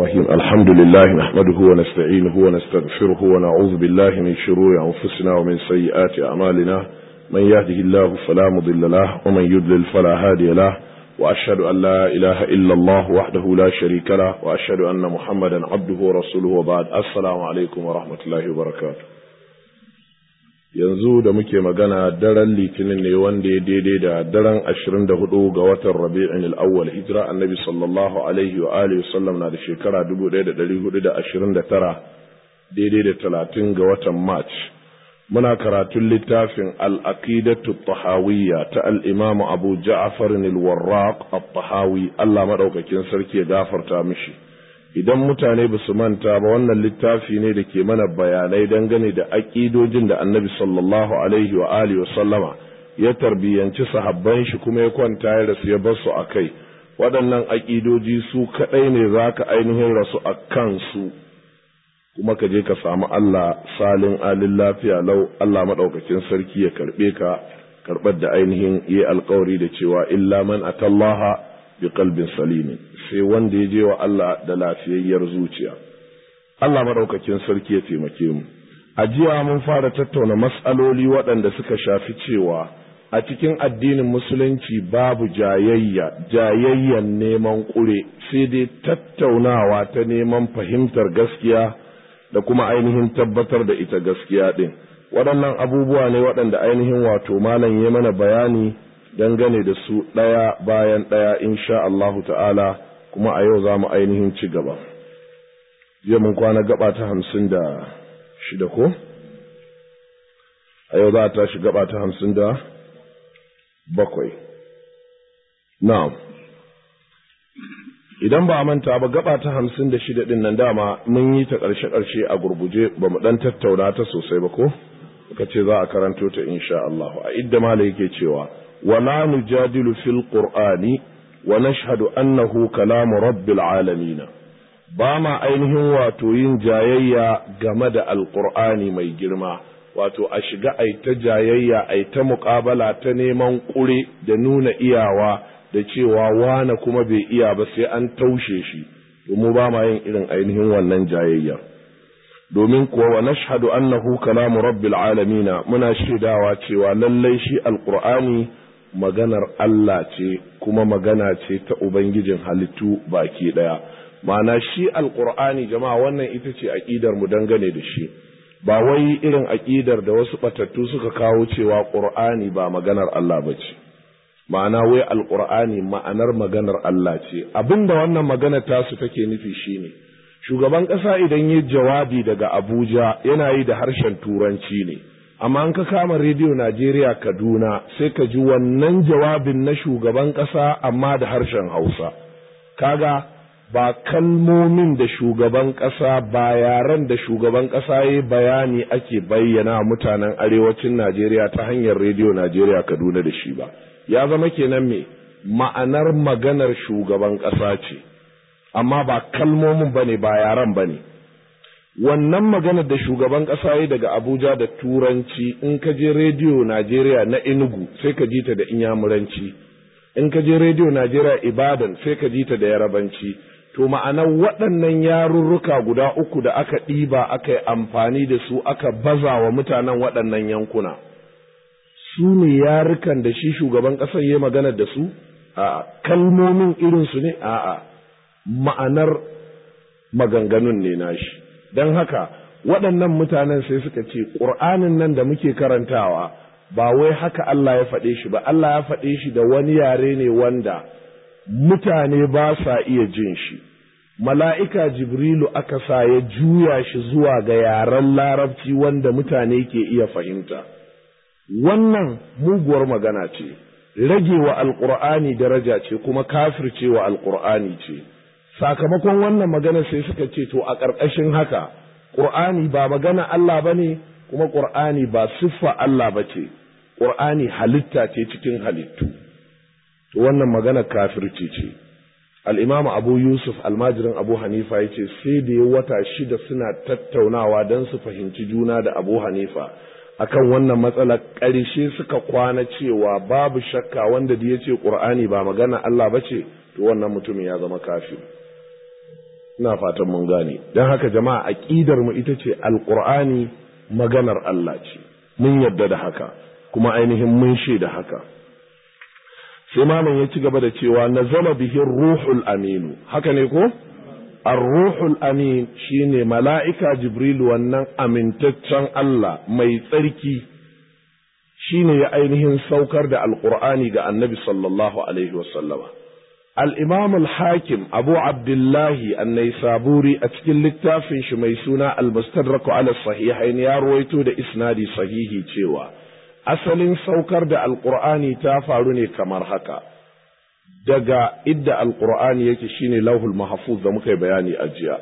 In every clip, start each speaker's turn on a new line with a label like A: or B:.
A: الرحيم الحمد لله نحمده ونستعينه ونستغفره ونعوذ بالله من شرور أنفسنا ومن سيئات أعمالنا من يهده الله فلا مضل له ومن يضلل فلا هادي له وأشهد أن لا إله إلا الله وحده لا شريك له وأشهد أن محمدا عبده ورسوله وبعد السلام عليكم ورحمة الله وبركاته yanzu da muke magana daren litinin ne wanda ya daidai da daren ashirin da hudu ga watan rabi'in al'awwal hijira annabi sallallahu alaihi wa alihi sallam na da shekara dubu ɗaya da ɗari hudu da ashirin da tara daidai da talatin ga watan march muna karatun littafin al'aqidatu tahawiyya ta al'imamu abu ja'afar al-warraq at-tahawi allah maɗaukakin sarki ya gafarta mishi idan mutane ba su manta ba wannan littafi ne da ke mana bayanai dangane da aƙidojin da annabi sallallahu alaihi wa alihi wa sallama ya tarbiyyanci sahabban shi kuma ya kwanta ya rasu ya bar su a kai waɗannan aƙidoji su kaɗai ne za ka ainihin rasu a kansu kuma ka je ka samu Allah salin alin lafiya lau Allah maɗaukakin sarki ya karɓe ka karɓar da ainihin yi alkawari da cewa illa man atallaha bi qalbin salimin sai wanda ya je wa Allah da lafiyayyar zuciya Allah madaukakin sarki ya taimake mu a jiya mun fara tattauna mas'aloli waɗanda suka shafi cewa a cikin addinin musulunci babu jayayya jayayyan neman ƙure sai dai tattaunawa ta neman fahimtar gaskiya da kuma ainihin tabbatar da ita gaskiya ɗin waɗannan abubuwa ne waɗanda ainihin wato malam ya mana bayani dangane da su ɗaya bayan ɗaya insha Allahu ta'ala kuma a yau za mu ainihin ci gaba. Jiya mun kwana gaba ta hamsin da shida ko? A yau za a tashi gaba ta hamsin da bakwai. Na'am. Idan ba a manta ba gaba ta hamsin da shida ɗin nan dama mun yi ta ƙarshe-ƙarshe a gurguje ba mu ɗan tattauna ta sosai ba ko? Muka ce za a karanto ta insha Allahu. A idda mala yake cewa. ولا نجادل في القرآن ونشهد أنه كلام رب العالمين بما ainihin wato yin jayayya game da alƙur'ani mai girma wato a shiga ai ta jayayya ai ta muƙabala ta neman ƙure da nuna iyawa da cewa wane kuma bai iya ba sai an taushe shi domin ba ma yin irin ainihin wannan jayayyar domin kuwa wa nashhadu annahu kalamu rabbil alamin muna shaidawa cewa lallai shi alqur'ani maganar Allah ce kuma magana ce ta Ubangijin halittu baki ɗaya. Ma'ana shi alƙur'ani jama'a wannan ita ce aƙidar mu dangane da shi, ba wai irin aƙidar da wasu ɓatattu suka kawo cewa ƙur'ani ba maganar Allah ba ce. Ma'ana wai alƙur'ani ma'anar maganar Allah ce, abin da wannan magana tasu take nufi shine shugaban ƙasa idan yi jawabi daga Abuja yana yi da harshen Turanci ne. amma an ka kama rediyo Najeriya Kaduna sai ka ji wannan jawabin na shugaban ƙasa amma da harshen Hausa. Kaga ba kalmomin da shugaban ƙasa ba yaren da shugaban ƙasa ya bayani ake bayyana mutanen arewacin Najeriya ta hanyar rediyo Najeriya Kaduna da shi ba. Ya zama kenan me ma'anar maganar shugaban ƙasa ce, amma ba kalmomin ba ne ba yaren ba ne. wannan maganar da shugaban ƙasa yi daga Abuja da Turanci in ka je rediyo Najeriya na Enugu sai ka ji ta da Inyamuranci in ka je rediyo Najeriya Ibadan sai ka ji ta da Yarabanci to ma'anar waɗannan yarurruka guda uku da aka ɗiba aka yi amfani da su aka baza wa mutanen waɗannan yankuna su ne yarukan da shi shugaban ƙasar ya magana da su a kalmomin irinsu ne a'a ma'anar maganganun ne nashi don haka waɗannan mutanen sai suka ce ƙur'anin nan da muke karantawa ba wai haka Allah ya faɗe shi ba Allah ya faɗe shi da wani yare ne wanda mutane ba sa iya jin shi mala'ika jibrilu aka sa ya juya shi zuwa ga yaren larabci wanda mutane ke iya fahimta wannan muguwar magana ce rage wa alƙur'ani daraja ce kuma kafirce wa alƙur'ani ce sakamakon wannan magana sai suka ce to a ƙarƙashin haka ƙur'ani ba magana Allah ba ne kuma ƙur'ani ba siffa Allah ba ce ƙur'ani halitta ce cikin halittu to wannan magana kafirci ce al'imamu abu yusuf almajirin abu hanifa ya ce sai da ya wata shida suna tattaunawa don su fahimci juna da abu hanifa akan wannan matsalar ƙarshe suka kwana cewa babu shakka wanda da ya ce ƙur'ani ba magana Allah ba ce to wannan mutumin ya zama kafir ina fatan mun gane don haka jama'a aqidar mu ita ce alqur'ani maganar Allah ce mun yadda da haka kuma ainihin mun da haka sai malam ya ci gaba da cewa nazala bihi ruhul aminu haka ne ko ar-ruhul amin shine mala'ika jibril wannan amintaccen Allah mai tsarki shine ya ainihin saukar da alqur'ani ga annabi sallallahu alaihi wasallama الإمام الحاكم أبو عبد الله النيسابوري أتكل للتافن شمي سونا المستدرك على الصحيحين يا رويتو دا إسنادي صحيحي تيوا أصل سوكر دا القرآن تافاروني كمر هكا دقا إدى القرآن يكشيني لوه المحفوظ دا مكي بياني أجيا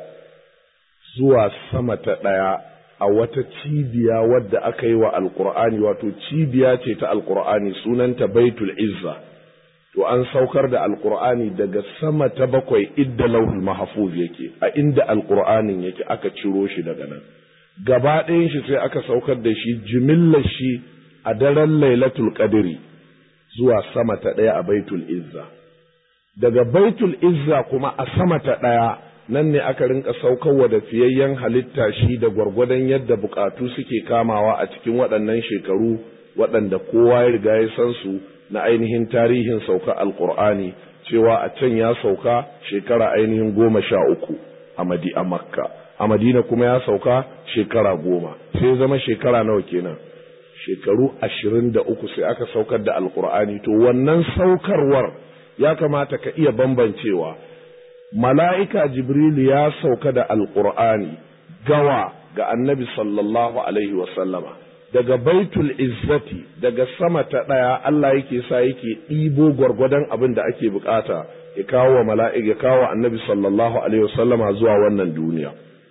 A: زوا سمة دايا a wata cibiya wadda aka yi wa alkur'ani wato cibiya ce ta alkur'ani sunanta baitul izza to an saukar da alkur'ani daga sama ta bakwai idda lauhul mahfuz yake a inda alkur'anin yake aka ciro shi daga nan gaba ɗayan shi sai aka saukar da shi jimillar shi a daren lailatul qadri zuwa sama ta ɗaya a baitul izza daga baitul izza kuma a sama ta ɗaya nan ne aka rinka saukarwa da fiyayyen halitta shi da gwargwadon yadda bukatu suke kamawa a cikin waɗannan shekaru waɗanda kowa ya riga ya san su na ainihin tarihin sauka alkur'ani cewa a can ya sauka shekara ainihin goma sha uku a madi a makka a madina kuma ya sauka shekara goma sai zama shekara nawa kenan shekaru ashirin da uku sai aka saukar da alkur'ani to wannan saukarwar ya kamata ka iya bambancewa mala'ika jibril ya sauka da alkur'ani gawa ga annabi sallallahu alaihi wasallama daga baitul izzati daga sama ta ɗaya Allah yake sa yake ɗibo gwargwadon abin da ake bukata ya kawo wa mala'ik ya kawo annabi sallallahu alaihi wasallama zuwa wannan duniya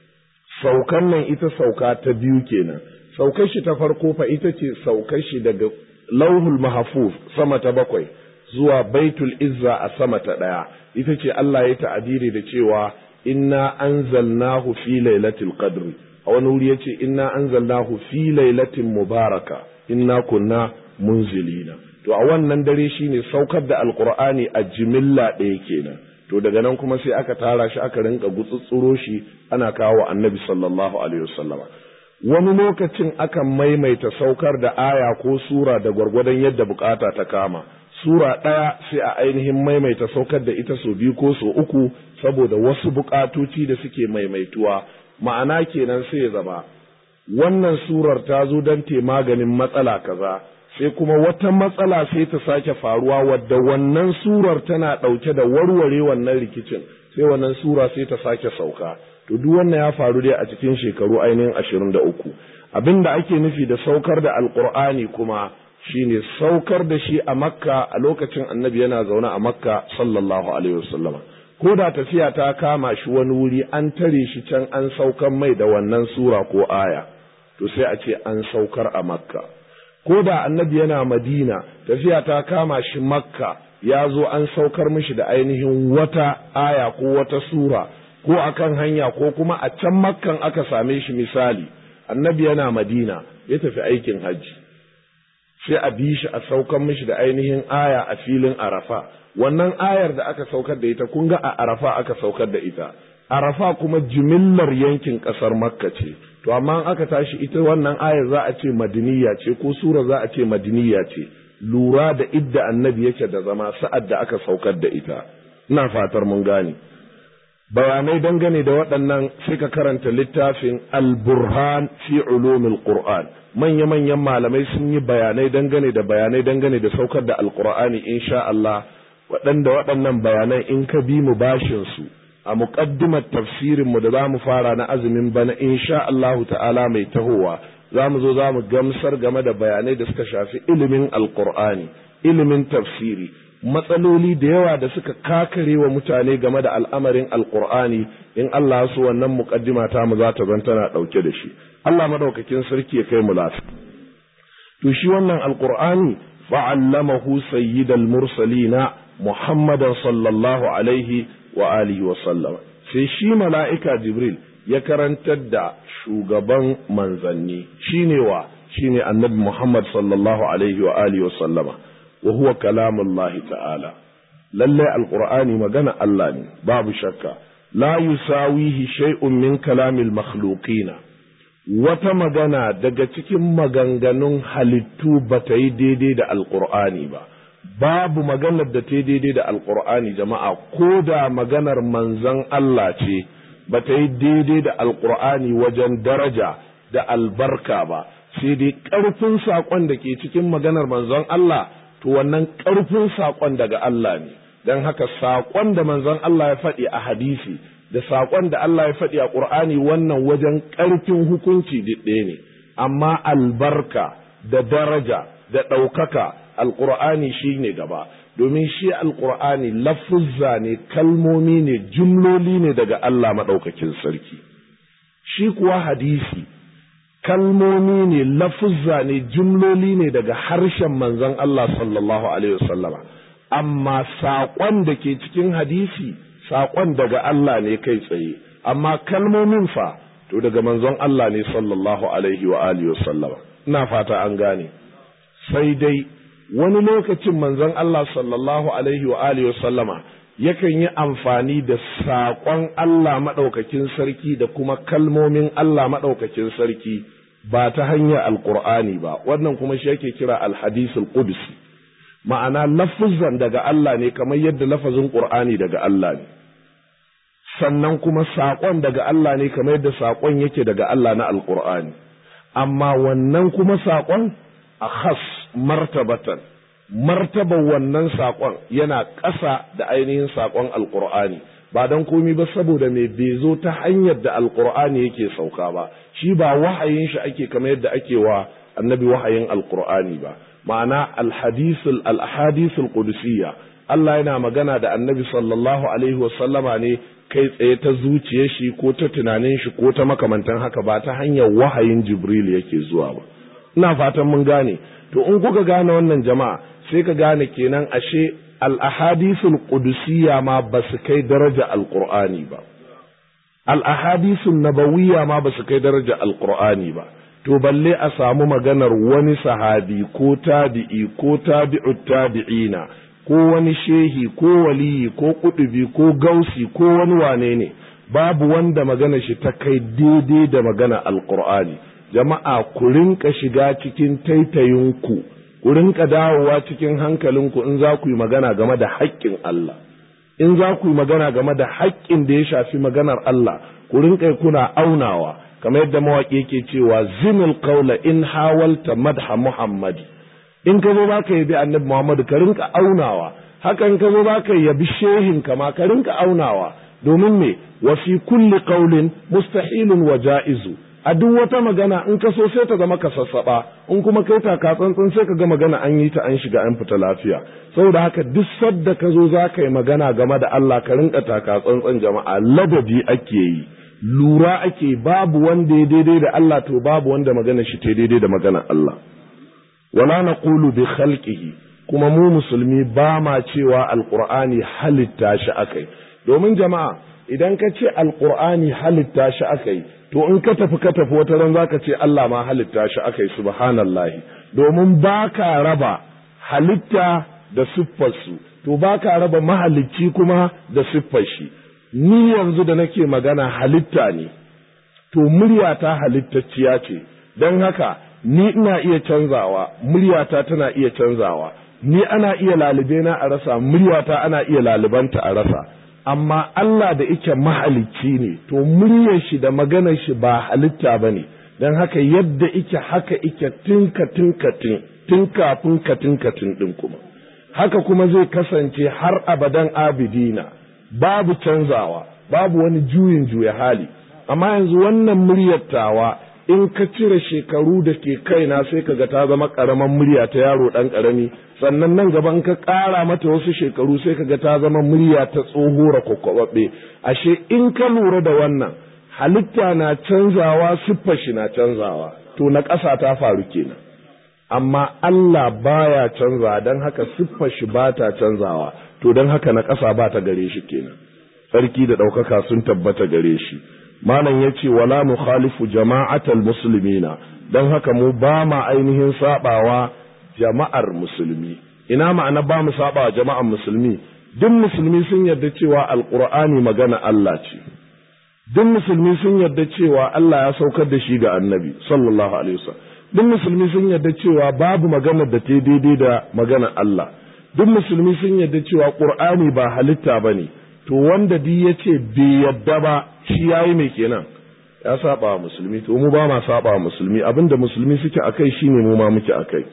A: saukan nan ita sauka ta biyu kenan saukar shi ta farko fa ita ce saukar shi daga lauhul mahfuz sama ta bakwai zuwa baitul izza a sama ta ɗaya ita ce Allah ya ta'abiri da cewa inna anzalnahu fi lailatul qadri a wani wuri ya ce inna anzalnahu fi lailatin mubaraka inna kunna munzilina to a wannan dare shine saukar da alqur'ani a jimilla ɗaya kenan to daga nan kuma sai aka tara shi aka rinka gutsutsuro shi ana kawo annabi sallallahu alaihi wasallama wani lokacin akan maimaita saukar da aya ko sura da gwargwadon yadda bukata ta kama sura ɗaya sai a ainihin maimaita saukar da ita so biyu ko so uku saboda wasu bukatoci da suke maimaituwa ma'ana kenan sai ya zama wannan surar ta zo don te maganin matsala kaza sai kuma wata matsala sai ta sake faruwa wadda wannan surar tana ɗauke da warware wannan rikicin sai wannan sura sai ta sake sauka to duk wannan ya faru dai a cikin shekaru ainihin ashirin da uku abin da ake nufi da saukar da alkur'ani kuma shine saukar da shi a makka a lokacin annabi yana zaune a makka sallallahu alaihi wasallama ko da tafiya ta kama shi wani wuri an tare shi can an saukar mai da wannan sura ko aya to sai a ce an saukar a makka ko da annabi yana madina tafiya ta kama shi makka ya zo an saukar mishi da ainihin wata aya ko wata sura ko akan hanya ko kuma a can makkan aka same shi misali annabi yana madina ya tafi aikin hajji sai a bi shi a saukar mishi da ainihin aya a filin arafa wannan ayar da aka saukar da ita kun ga a arafa aka saukar da ita arafa kuma jimillar yankin ƙasar makka ce to amma aka tashi ita wannan ayar za a ce madiniya ce ko sura za a ce madiniya ce lura da idda annabi yake da zama sa'ad da aka saukar da ita ina fatar mun gane bayanai dangane da waɗannan sai ka karanta littafin al-burhan fi ulumil qur'an manya-manyan malamai sun yi bayanai dangane da bayanai dangane da saukar da alqur'ani insha Allah waɗanda waɗannan bayanan in ka bi mu bashin su a muƙaddimar tafsirin mu da za mu fara na azumin bana insha Allah ta'ala mai tahowa za mu zo za mu gamsar game da bayanai da suka shafi ilimin alqur'ani ilimin tafsiri matsaloli da yawa da suka kakare wa mutane game da al'amarin alqur'ani in Allah su wannan muƙaddima ta mu za ta zan tana ɗauke da shi Allah madaukakin sarki ya kai mu lafiya to shi wannan alqur'ani fa'allamahu sayyidal mursalina muhammadan sallallahu alaihi wa alihi wa sallam sai shi mala'ika jibril ya karantar da shugaban manzanni shine wa shine annabi muhammad sallallahu alaihi wa alihi wa sallama wa huwa kalamullahi ta'ala lallai alqur'ani magana Allah ne babu shakka la yusawihi shay'un min kalamil makhluqina wata magana daga cikin maganganun halittu ba ta yi daidai da alqur'ani ba babu maganar da ta yi daidai da alqur'ani jama'a ko da maganar manzon Allah ce ba ta yi daidai da alqur'ani wajen daraja da albarka ba sai dai ƙarfin saƙon da ke cikin maganar manzon Allah to wannan ƙarfin saƙon daga Allah ne don haka saƙon da manzon Allah ya faɗi a hadisi da saƙon da Allah ya faɗi a ƙur'ani wannan wajen ƙarfin hukunci ɗaya ne amma albarka da daraja da ɗaukaka alƙur'ani shi ne gaba domin shi alƙur'ani lafuzza ne kalmomi ne jumloli ne daga Allah maɗaukakin sarki shi kuwa hadisi kalmomi ne lafuzza ne jumloli ne daga harshen manzon Allah sallallahu alaihi wasallama amma saƙon da ke cikin hadisi saƙon daga Allah ne kai tsaye amma kalmomin fa to daga manzon Allah ne sallallahu alaihi wa alihi wasallama ina fata an gane sai dai wani lokacin manzon Allah sallallahu alaihi wa alihi wasallama yakan yi amfani da saƙon Allah maɗaukakin sarki da kuma kalmomin Allah maɗaukakin sarki ba ta hanyar alƙur'ani ba wannan kuma shi yake kira alhadisul qudsi ma'ana lafuzan daga Allah ne kamar yadda lafazin ƙur'ani daga Allah ne sannan kuma saƙon daga Allah ne kamar yadda saƙon yake daga Allah na alƙur'ani amma wannan kuma saƙon a khas martabatan martaba wannan saƙon yana ƙasa da ainihin saƙon alƙur'ani ba don komi ba saboda mai bai zo ta hanyar da alƙur'ani yake sauka ba shi ba wahayin shi ake kamar yadda ake wa annabi wahayin alƙur'ani ba ma'ana alhadisul alhadisul qudusiyya Allah yana magana da annabi sallallahu alaihi wasallama ne kai tsaye ta zuciyar shi ko ta tunanin shi ko ta makamantan haka ba ta hanyar wahayin jibril yake zuwa ba ina fatan mun gane to in kuka gane wannan jama'a sai ka gane kenan ashe al-ahadithul qudusiyya ma ba su kai daraja alqur'ani ba al-ahadithun nabawiyya ma ba su kai daraja alqur'ani ba to balle a samu maganar wani sahabi ko tabi'i ko tabi'ut tabi'ina ko wani shehi ko waliyi ko kudubi ko gausi ko wani wane ne babu wanda magana shi ta kai daidai da magana alqur'ani jama'a ku rinka shiga cikin taitayinku ku rinka dawowa cikin hankalinku in za ku yi magana game da haƙƙin Allah in za ku yi magana game da haƙƙin da ya shafi maganar Allah ku rinka kuna aunawa kamar yadda mawaƙi yake cewa zinul qawla in hawalta madha muhammadi in ka zo baka yabi annabi muhammadu ka rinka aunawa haka in ka zo baka yabi shehin kama ka rinka aunawa domin me wa fi kulli qawlin mustahilun wa ja'izu a duk wata magana in ka so sai ta zama ka sassaba in kuma kai taka tsantsan sai ka ga magana an yi ta an shiga an fita lafiya saboda haka duk sadda ka zo za ka yi magana game da Allah ka rinka taka tsantsan jama'a ladabi ake yi lura ake babu wanda ya daidai da Allah to babu wanda magana shi ta daidai da magana Allah wala naqulu bi khalqihi kuma mu musulmi ba ma cewa alqur'ani halitta shi akai domin jama'a idan ka ce alqur'ani halitta shi akai to in ka tafi ka tafi wata ran zaka ce Allah ma halitta shi akai subhanallahi domin baka raba halitta da siffarsu to baka raba mahalicci kuma da siffar shi ni yanzu da nake magana halitta ne to muryata halittacciya ce don haka ni ina iya canzawa muryata tana iya canzawa ni ana iya lalube na a rasa muryata ana iya lalubanta a rasa amma Allah da ike mahalicci ne to muryar shi da maganar shi ba halitta ba ne don haka yadda ike haka ike tinka tinka tin tun kafin ka tinka tin din kuma haka kuma zai kasance har abadan abidina babu canzawa babu wani juyin juya hali amma yanzu wannan muryar tawa in ka cire shekaru da ke kaina sai ka ga ta zama ƙaramin murya ta yaro ɗan ƙarami sannan nan gaba in ka ƙara mata wasu shekaru sai ka ga ta zama murya ta tsohora kwakwababbe ashe in ka lura da wannan halitta na canzawa siffar shi na canzawa to na ƙasa ta faru kenan amma Allah baya canzawa don haka siffar shi ba ta canzawa to don haka na ƙasa ba ta gare shi kenan sarki da ɗaukaka sun tabbata gare shi malam ya ce wala mu khalifu jama'atal muslimina don haka mu ba ma ainihin sabawa jama'ar musulmi ina ma'ana ba mu sabawa jama'ar musulmi duk musulmi sun yarda cewa alqur'ani magana Allah ce duk musulmi sun yarda cewa Allah ya saukar da shi ga annabi sallallahu alaihi wasallam duk musulmi sun yarda cewa babu maganar da ta daidai da maganar Allah duk musulmi sun yarda cewa qur'ani ba halitta bane to wanda duk yace bai yarda ba shi yayi mai kenan ya saba wa musulmi to mu ba ma saba wa musulmi abinda musulmi suke akai shine mu ma muke akai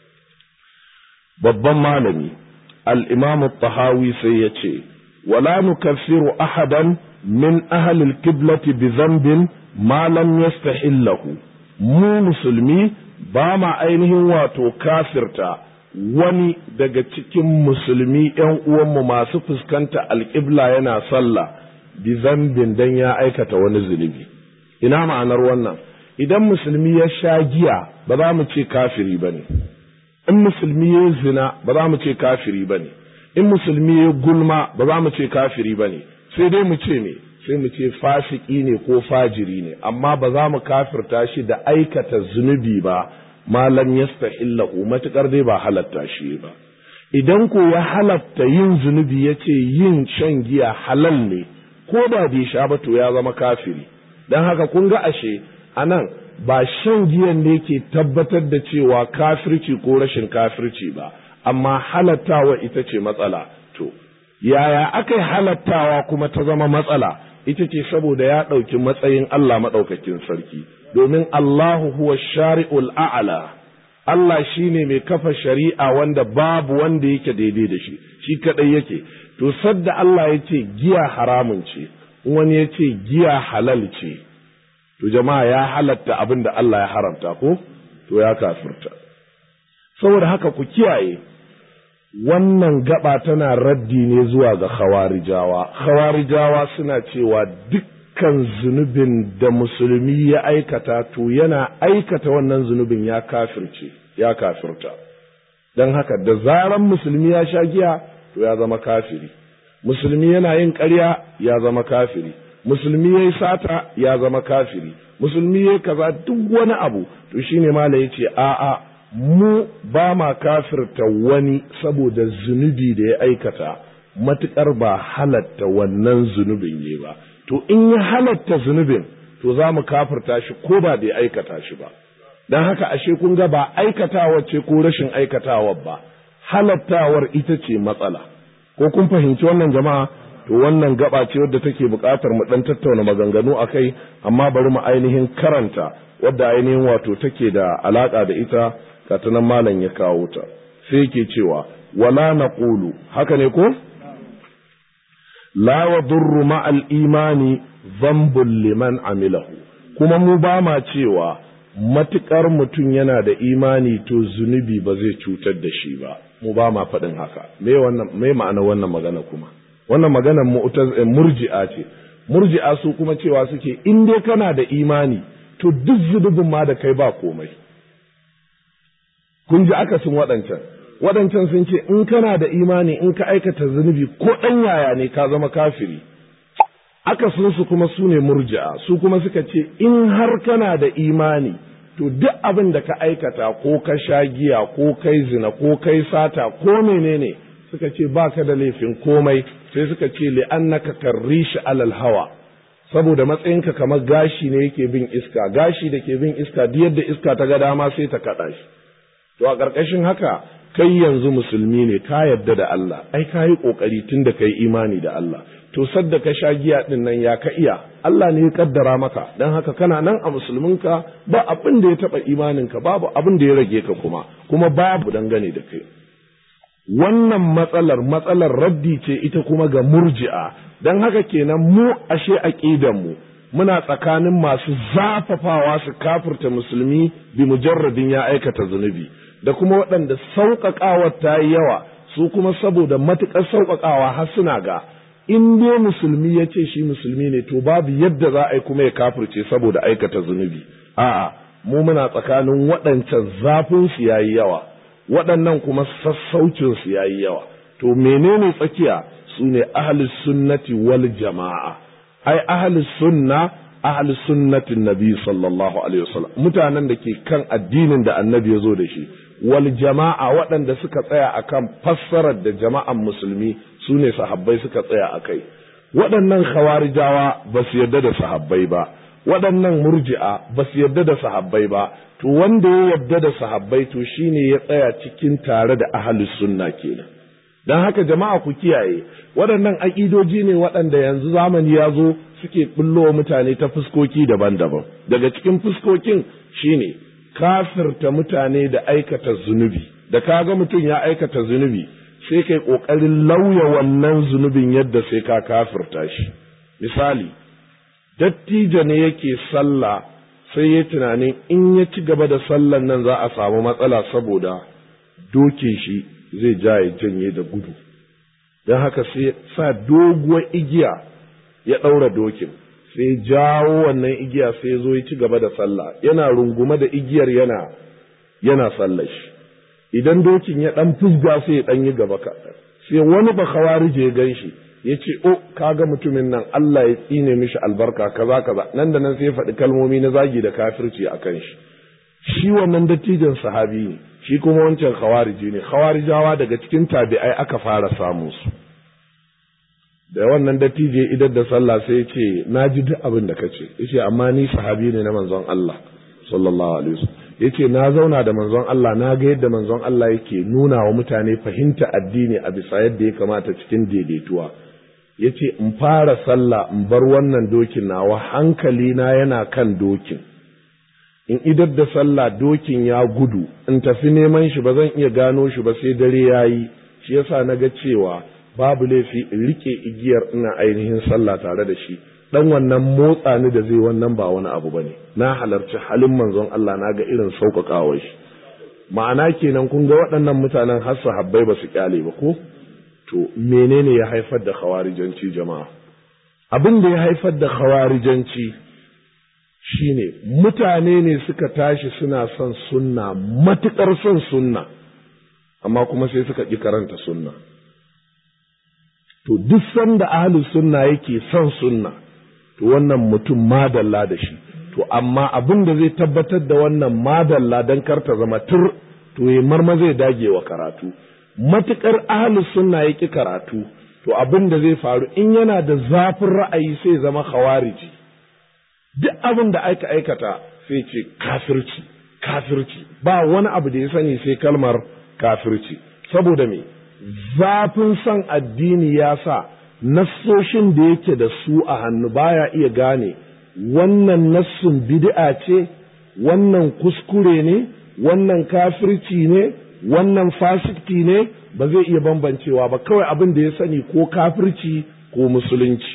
A: babban malami al-imam at-tahawi sai yace wala nukaffiru ahadan min ahli al-qiblati bi dhanbin ma lam yastahillahu mu musulmi ba ma ainihin wato kafirta wani daga cikin musulmi ‘yan uwanmu masu fuskanta alƙibla yana sallah bi zambin dan ya aikata wani zunubi ina ma'anar wannan idan musulmi ya sha giya ba za mu ce kafiri ba ne in musulmi ya zina ba za mu ce kafiri ba ne in musulmi ya gulma ba za mu ce kafiri ba ne sai dai mu ce me sai mu ce fasiki ne ko fajiri ne amma ba za mu kafirta shi da aikata zunubi ba malam yastahillahu matukar dai ba halatta shi ba idan ko ya halatta yin zunubi ya ce yin shan giya halal ne ko da bai sha ba to ya zama kafiri don haka kun ga ashe anan ba shan giyan ne ke tabbatar da cewa kafirci ko rashin kafirci ba amma halattawa ita ce matsala to yaya aka yi halattawa kuma ta zama matsala ita ce saboda ya ɗauki matsayin Allah maɗaukakin sarki domin Allahu huwa shari'ul a'ala Allah shine mai kafa shari'a wanda babu wanda yake daidai da shi shi kadai yake to sadda Allah ya ce giya haramun ce wani ya ce giya halal ce to jama'a ya halatta abin da Allah ya haramta ko to ya kafirta saboda haka ku kiyaye wannan gaba tana raddi ne zuwa ga khawarijawa khawarijawa suna cewa dukkan zunubin da musulmi ya aikata to yana aikata wannan zunubin ya kafirce ya kafirta don haka da zaran musulmi ya sha giya to ya zama kafiri musulmi yana yin ƙarya ya zama kafiri musulmi ya yi sata ya zama kafiri musulmi ya kaza duk wani abu to shine mala ya ce a'a mu ba ma kafirta wani saboda zunubi da ya aikata matuƙar ba halatta wannan zunubin yi ba to in ya halatta zunubin to za mu kafirta shi ko ba da ya aikata shi ba don haka ashe kun ga ba aikatawar ce ko rashin aikatawar ba halattawar ita ce matsala ko kun fahimci wannan jama'a to wannan gaba ce wadda take buƙatar mu ɗan tattauna maganganu a kai amma bari mu ainihin karanta wadda ainihin wato take da alaƙa da ita katanan malam ya kawo ta sai yake cewa wala naqulu haka ne ko la yadurru ma'al imani dhanbun liman amilahu kuma mu ba ma cewa matukar mutum yana da imani to zunubi ba zai cutar da shi ba mu ba ma faɗin haka me wannan me ma'ana wannan magana kuma wannan magana murji'a ce murji'a su kuma cewa suke in dai kana da imani to duk zunubin ma da kai ba komai kun ji akasin waɗancan waɗancan sun ce in kana da imani in ka aikata zunubi ko ɗan yaya ne ka zama kafiri akasin su kuma su ne murji'a su kuma suka ce in har kana da imani to duk abin da ka aikata ko ka sha giya ko kai zina ko kai sata ko menene suka ce ba ka da laifin komai sai suka ce li'annaka karrishi alal hawa saboda matsayinka kamar gashi ne yake bin iska gashi da ke bin iska duk yadda iska ta ga dama sai ta kaɗa shi to a ƙarƙashin haka kai yanzu musulmi ne ka yadda da Allah ai ka yi ƙoƙari tun da kai imani da Allah to sadda ka sha giya ɗin nan ya ka iya Allah ne ya kaddara maka don haka kana nan a musulminka ba abin da ya taɓa imaninka babu abin da ya rage ka kuma kuma babu dangane da kai wannan matsalar matsalar raddi ce ita kuma ga murji'a don haka kenan mu ashe aƙidanmu muna tsakanin masu zafafawa su kafirta musulmi bi mujarradin ya aikata zunubi da kuma waɗanda sauƙaƙawar ta yi yawa su kuma saboda matuƙar sauƙaƙawa har suna ga in dai musulmi ya ce shi musulmi ne to babu yadda za a yi kuma ya kafirce saboda aikata zunubi a'a mu muna tsakanin waɗancan zafin su yayi yawa waɗannan kuma sassaucin su yayi yawa to menene tsakiya su ne ahlus sunnati wal jama'a ai ahlus sunna ahlus sunnatin nabi sallallahu alaihi wasallam mutanen da ke kan addinin da annabi ya zo da shi wal jama'a waɗanda suka tsaya akan fassarar da jama'an musulmi su ne sahabbai suka tsaya a kai waɗannan khawarijawa ba su yarda da sahabbai ba waɗannan murji'a ba su yarda da sahabbai ba to wanda ya yarda da sahabbai to shine ya tsaya cikin tare da ahlus sunna kenan don haka jama'a ku kiyaye waɗannan aƙidoji ne waɗanda yanzu zamani ya zo suke ɓullowa mutane ta fuskoki daban-daban daga cikin fuskokin shine kafirta mutane da aikata zunubi da kaga mutum ya aikata zunubi sai kai ƙoƙarin lauya wannan zunubin yadda sai ka kafirta shi misali dattijo ne yake sallah sai ya tunanin in ya ci gaba da sallan nan za a samu matsala saboda doke shi zai ja ya janye da gudu don haka sai sa doguwar igiya ya ɗaura dokin sai jawo wannan igiya sai zo ya ci gaba da sallah yana rungume da igiyar yana yana sallar shi idan dokin ya ɗan fusga sai ya ɗan yi gaba kaɗan sai wani ba kawarije ya gan shi ya ce o kaga mutumin nan Allah ya tsine mishi albarka kaza kaza nan da nan sai ya faɗi kalmomi na zagi da kafirci a kan shi shi wannan dattijan sahabi ne shi kuma wancan khawariji ne khawarijawa daga cikin tabi'ai aka fara samu su da wannan dattijo idan da sallah sai ce na ji duk abin da kace yace amma ni sahabi ne na manzon Allah sallallahu alaihi wasallam yace na zauna da manzon Allah na ga yadda manzon Allah yake nuna wa mutane fahimta addini a bisa yadda ya kamata cikin daidaituwa yace in fara sallah in bar wannan dokin nawa hankali na yana kan dokin in idar da sallah dokin ya gudu in tafi neman shi ba zan iya gano shi ba sai dare ya yi shi yasa na ga cewa babu laifi in rike igiyar ina ainihin sallah tare da shi dan wannan motsa ni da zai wannan ba wani abu bane na halarci halin manzon Allah na ga irin sauƙaƙawar shi ma'ana kenan kun ga waɗannan mutanen har sahabbai ba su kyale ba ko to menene ya haifar da khawarijanci jama'a abin da ya haifar da khawarijanci shine mutane ne suka tashi suna son sunna matuƙar son sunna amma kuma sai suka ƙi karanta sunna to duk sanda ahlus sunna yake son sunna to wannan mutum madalla da shi to amma abin da zai tabbatar da wannan madalla don karta zama tur to ya marma zai dage wa karatu matuƙar ahlus sunna ya ƙi karatu to abin da zai faru in yana da zafin ra'ayi sai zama khawariji duk abin da aika aikata sai ce kafirci kafirci ba wani abu da ya sani sai kalmar kafirci saboda me zafin son addini ya sa nassoshin da yake da su a hannu baya iya gane wannan nassun bid'a ce wannan kuskure ne wannan kafirci ne wannan fasikti ne ba zai iya bambancewa ba kawai abin da ya sani ko kafirci ko musulunci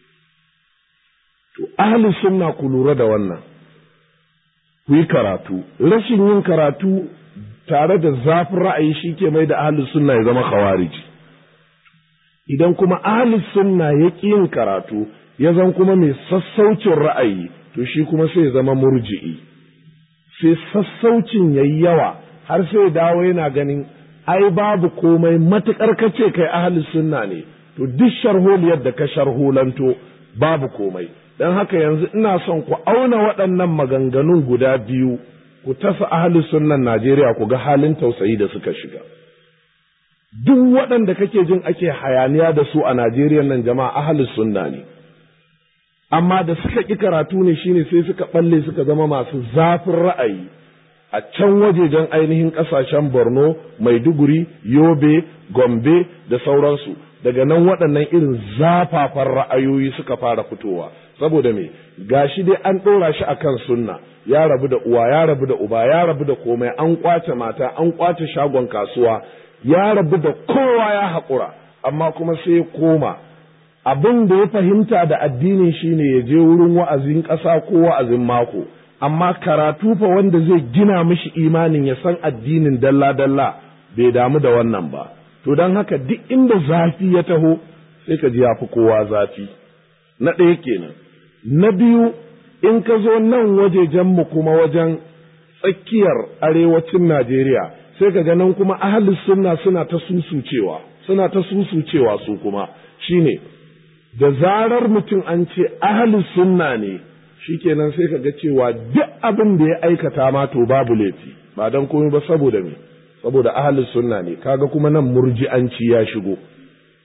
A: To, ahli sunna ku lura da wannan, ku yi karatu, rashin yin karatu tare da zafin ra'ayi shi ke mai da ahli sunna ya zama khawariji. Idan kuma ahli sunna ya ƙi yin karatu, ya zan kuma mai sassaucin ra'ayi, to shi kuma sai ya zama murji'i. Sai sassaucin ya yi yawa, har sai dawo yana ganin, ai babu komai matuƙar kace kai ahli sunna ne, to duk sharholiyar da ka sharholanto babu komai. don haka yanzu ina son ku auna waɗannan maganganun guda biyu ku tasa ahli sunnan Najeriya ku ga halin tausayi da suka shiga. Duk waɗanda kake jin ake hayaniya da su a Najeriya nan jama'a ahli sunna ne. Amma da suka ƙi karatu ne shine sai suka ɓalle suka zama masu zafin ra'ayi a can wajejen ainihin ƙasashen Borno, Maiduguri, Yobe, Gombe da sauransu. Daga nan waɗannan irin zafafan ra'ayoyi suka fara fitowa. saboda me gashi dai an ɗora shi akan sunna ya rabu da uwa ya rabu da uba ya rabu da komai an kwace mata an kwace shagon kasuwa ya rabu da kowa ya haƙura amma kuma sai ya koma abin da ya fahimta da addinin shine ya je wurin wa'azin ƙasa ko wa'azin mako amma karatu fa wanda zai gina mishi imanin ya san addinin dalla-dalla bai damu da wannan ba to don haka duk inda zafi ya taho sai ka ji ya fi kowa zafi na ɗaya kenan na biyu in ka zo nan wajejenmu kuma wajen tsakiyar arewacin Najeriya sai ka nan kuma ahalus sunna suna ta susucewa suna ta susucewa su kuma shine da zarar mutum an ce ahalus sunna ne shikenan sai ka ga cewa duk abin da ya aikata ma to babu laifi ba don komai ba saboda me saboda ahalus sunna ne kaga kuma nan murji'anci ya shigo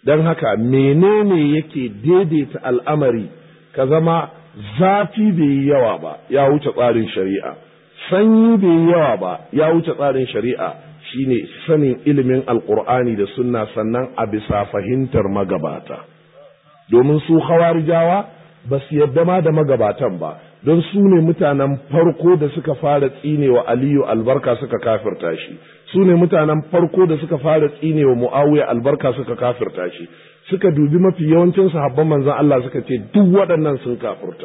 A: don haka menene yake daidaita al'amari ka zama zafi bai yi yawa ba ya wuce tsarin shari'a sanyi bai yi yawa ba ya wuce tsarin shari'a shine sanin ilimin alkur'ani da sunna sannan a bisa fahimtar magabata domin su hawarijawa ba su yadda ma da magabatan ba don su ne mutanen farko da suka fara tsinewa aliyu albarka suka kafirta shi su ne mutanen farko da suka fara tsinewa muawiya albarka suka kafirta shi suka dubi mafi yawancin sahabban manzon Allah suka ce duk waɗannan sun kafirta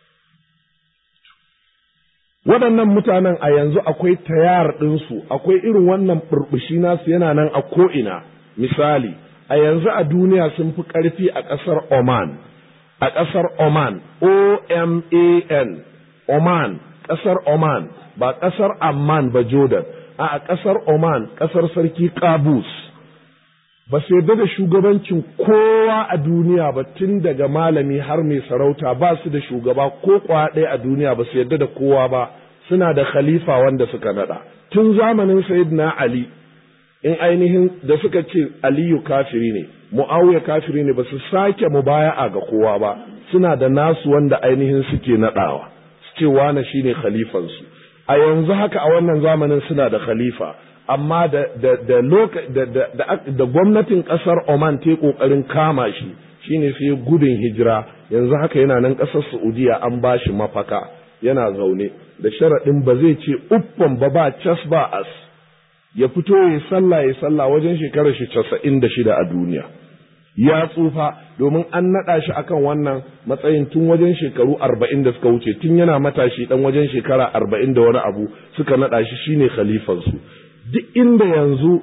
A: waɗannan mutanen a yanzu akwai tayar ɗinsu akwai irin wannan burbushi nasu yana nan a ko'ina misali a yanzu a duniya sun fi ƙarfi a ƙasar Oman a ƙasar Oman O-M-A-N Oman ƙasar Oman ba ƙasar Amman ba Jordan a ƙasar Oman ƙasar sarki Qabus ba su yarda da shugabancin kowa a duniya ba tun daga malami har mai sarauta ba su da shugaba ko kwa ɗaya a duniya ba su yarda da kowa ba suna da khalifa wanda suka nada tun zamanin sayyidina Ali in ainihin da suka ce Aliyu kafiri ne Muawiya kafiri ne ba su sake mubaya'a ga kowa ba suna da nasu wanda ainihin suke nadawa su ce wane shine khalifansu a yanzu haka a wannan zamanin suna da khalifa amma da da da da da gwamnatin kasar Oman ta kokarin kama shi shine sai gudun hijira yanzu haka yana nan kasar Saudiya an bashi mafaka yana zaune da sharaɗin ba zai ce uffan ba ba cas ba as ya fito ya sallah ya sallah wajen shekarar shi casa'in da shida a duniya ya tsufa domin an naɗa shi akan wannan matsayin tun wajen shekaru arba'in da suka wuce tun yana matashi ɗan wajen shekara arba'in da wani abu suka naɗa shi shine khalifansu duk inda yanzu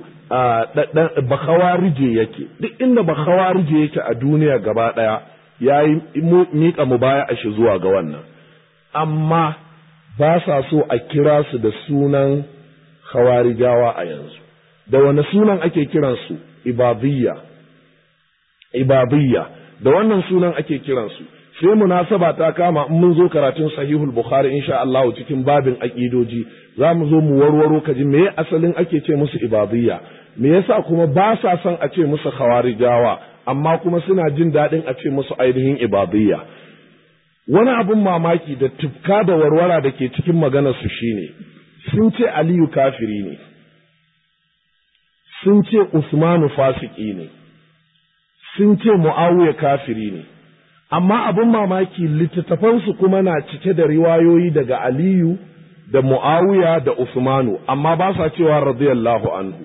A: bakawarije yake duk inda bakawarije yake a duniya gaba ɗaya ya yi miƙa mu baya a shi zuwa ga wannan amma ba sa so a kira su da sunan khawarijawa a yanzu da wani sunan ake kiransu ibadiyya ibadiyya da wannan sunan ake kiransu sai munasaba ta kama in mun zo karatun sahihul bukhari insha Allah cikin babin aqidoji za mu zo mu warwaro kaji me asalin ake ce musu ibadiyya me yasa kuma ba sa son a ce musu khawarijawa amma kuma suna jin daɗin a ce musu ainihin ibadiyya wani abin mamaki da tufka da warwara da ke cikin maganarsu shine sun ce aliyu kafiri ne sun ce usmanu fasiki ne sun ce mu'awiya kafiri ne amma abin mamaki littattafansu kuma na cike da riwayoyi daga aliyu da mu'awiya da usmanu amma ba sa cewa radiyallahu anhu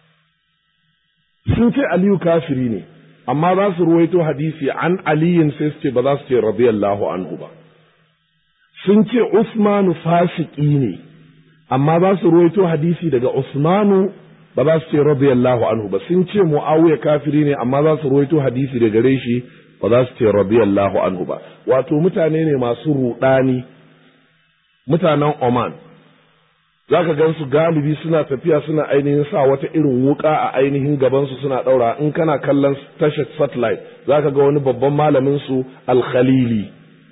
A: sun ce aliyu kafiri ne amma za su ruwaito hadisi an aliyin sai su ce ba za su ce radiyallahu anhu ba sun ce usmanu fasiki ne amma za su ruwaito hadisi daga usmanu ba za su ce radiyallahu anhu ba sun ce muawiya kafiri ne amma za su ruwaito hadisi daga gare shi ba za su ce radiyallahu anhu ba wato mutane ne masu rudani mutanen Oman za ka gan su galibi suna tafiya suna ainihin sa wata irin wuka a ainihin gabansu suna ɗaura in kana kallon tashar satellite za ka ga wani babban malamin su alkhalili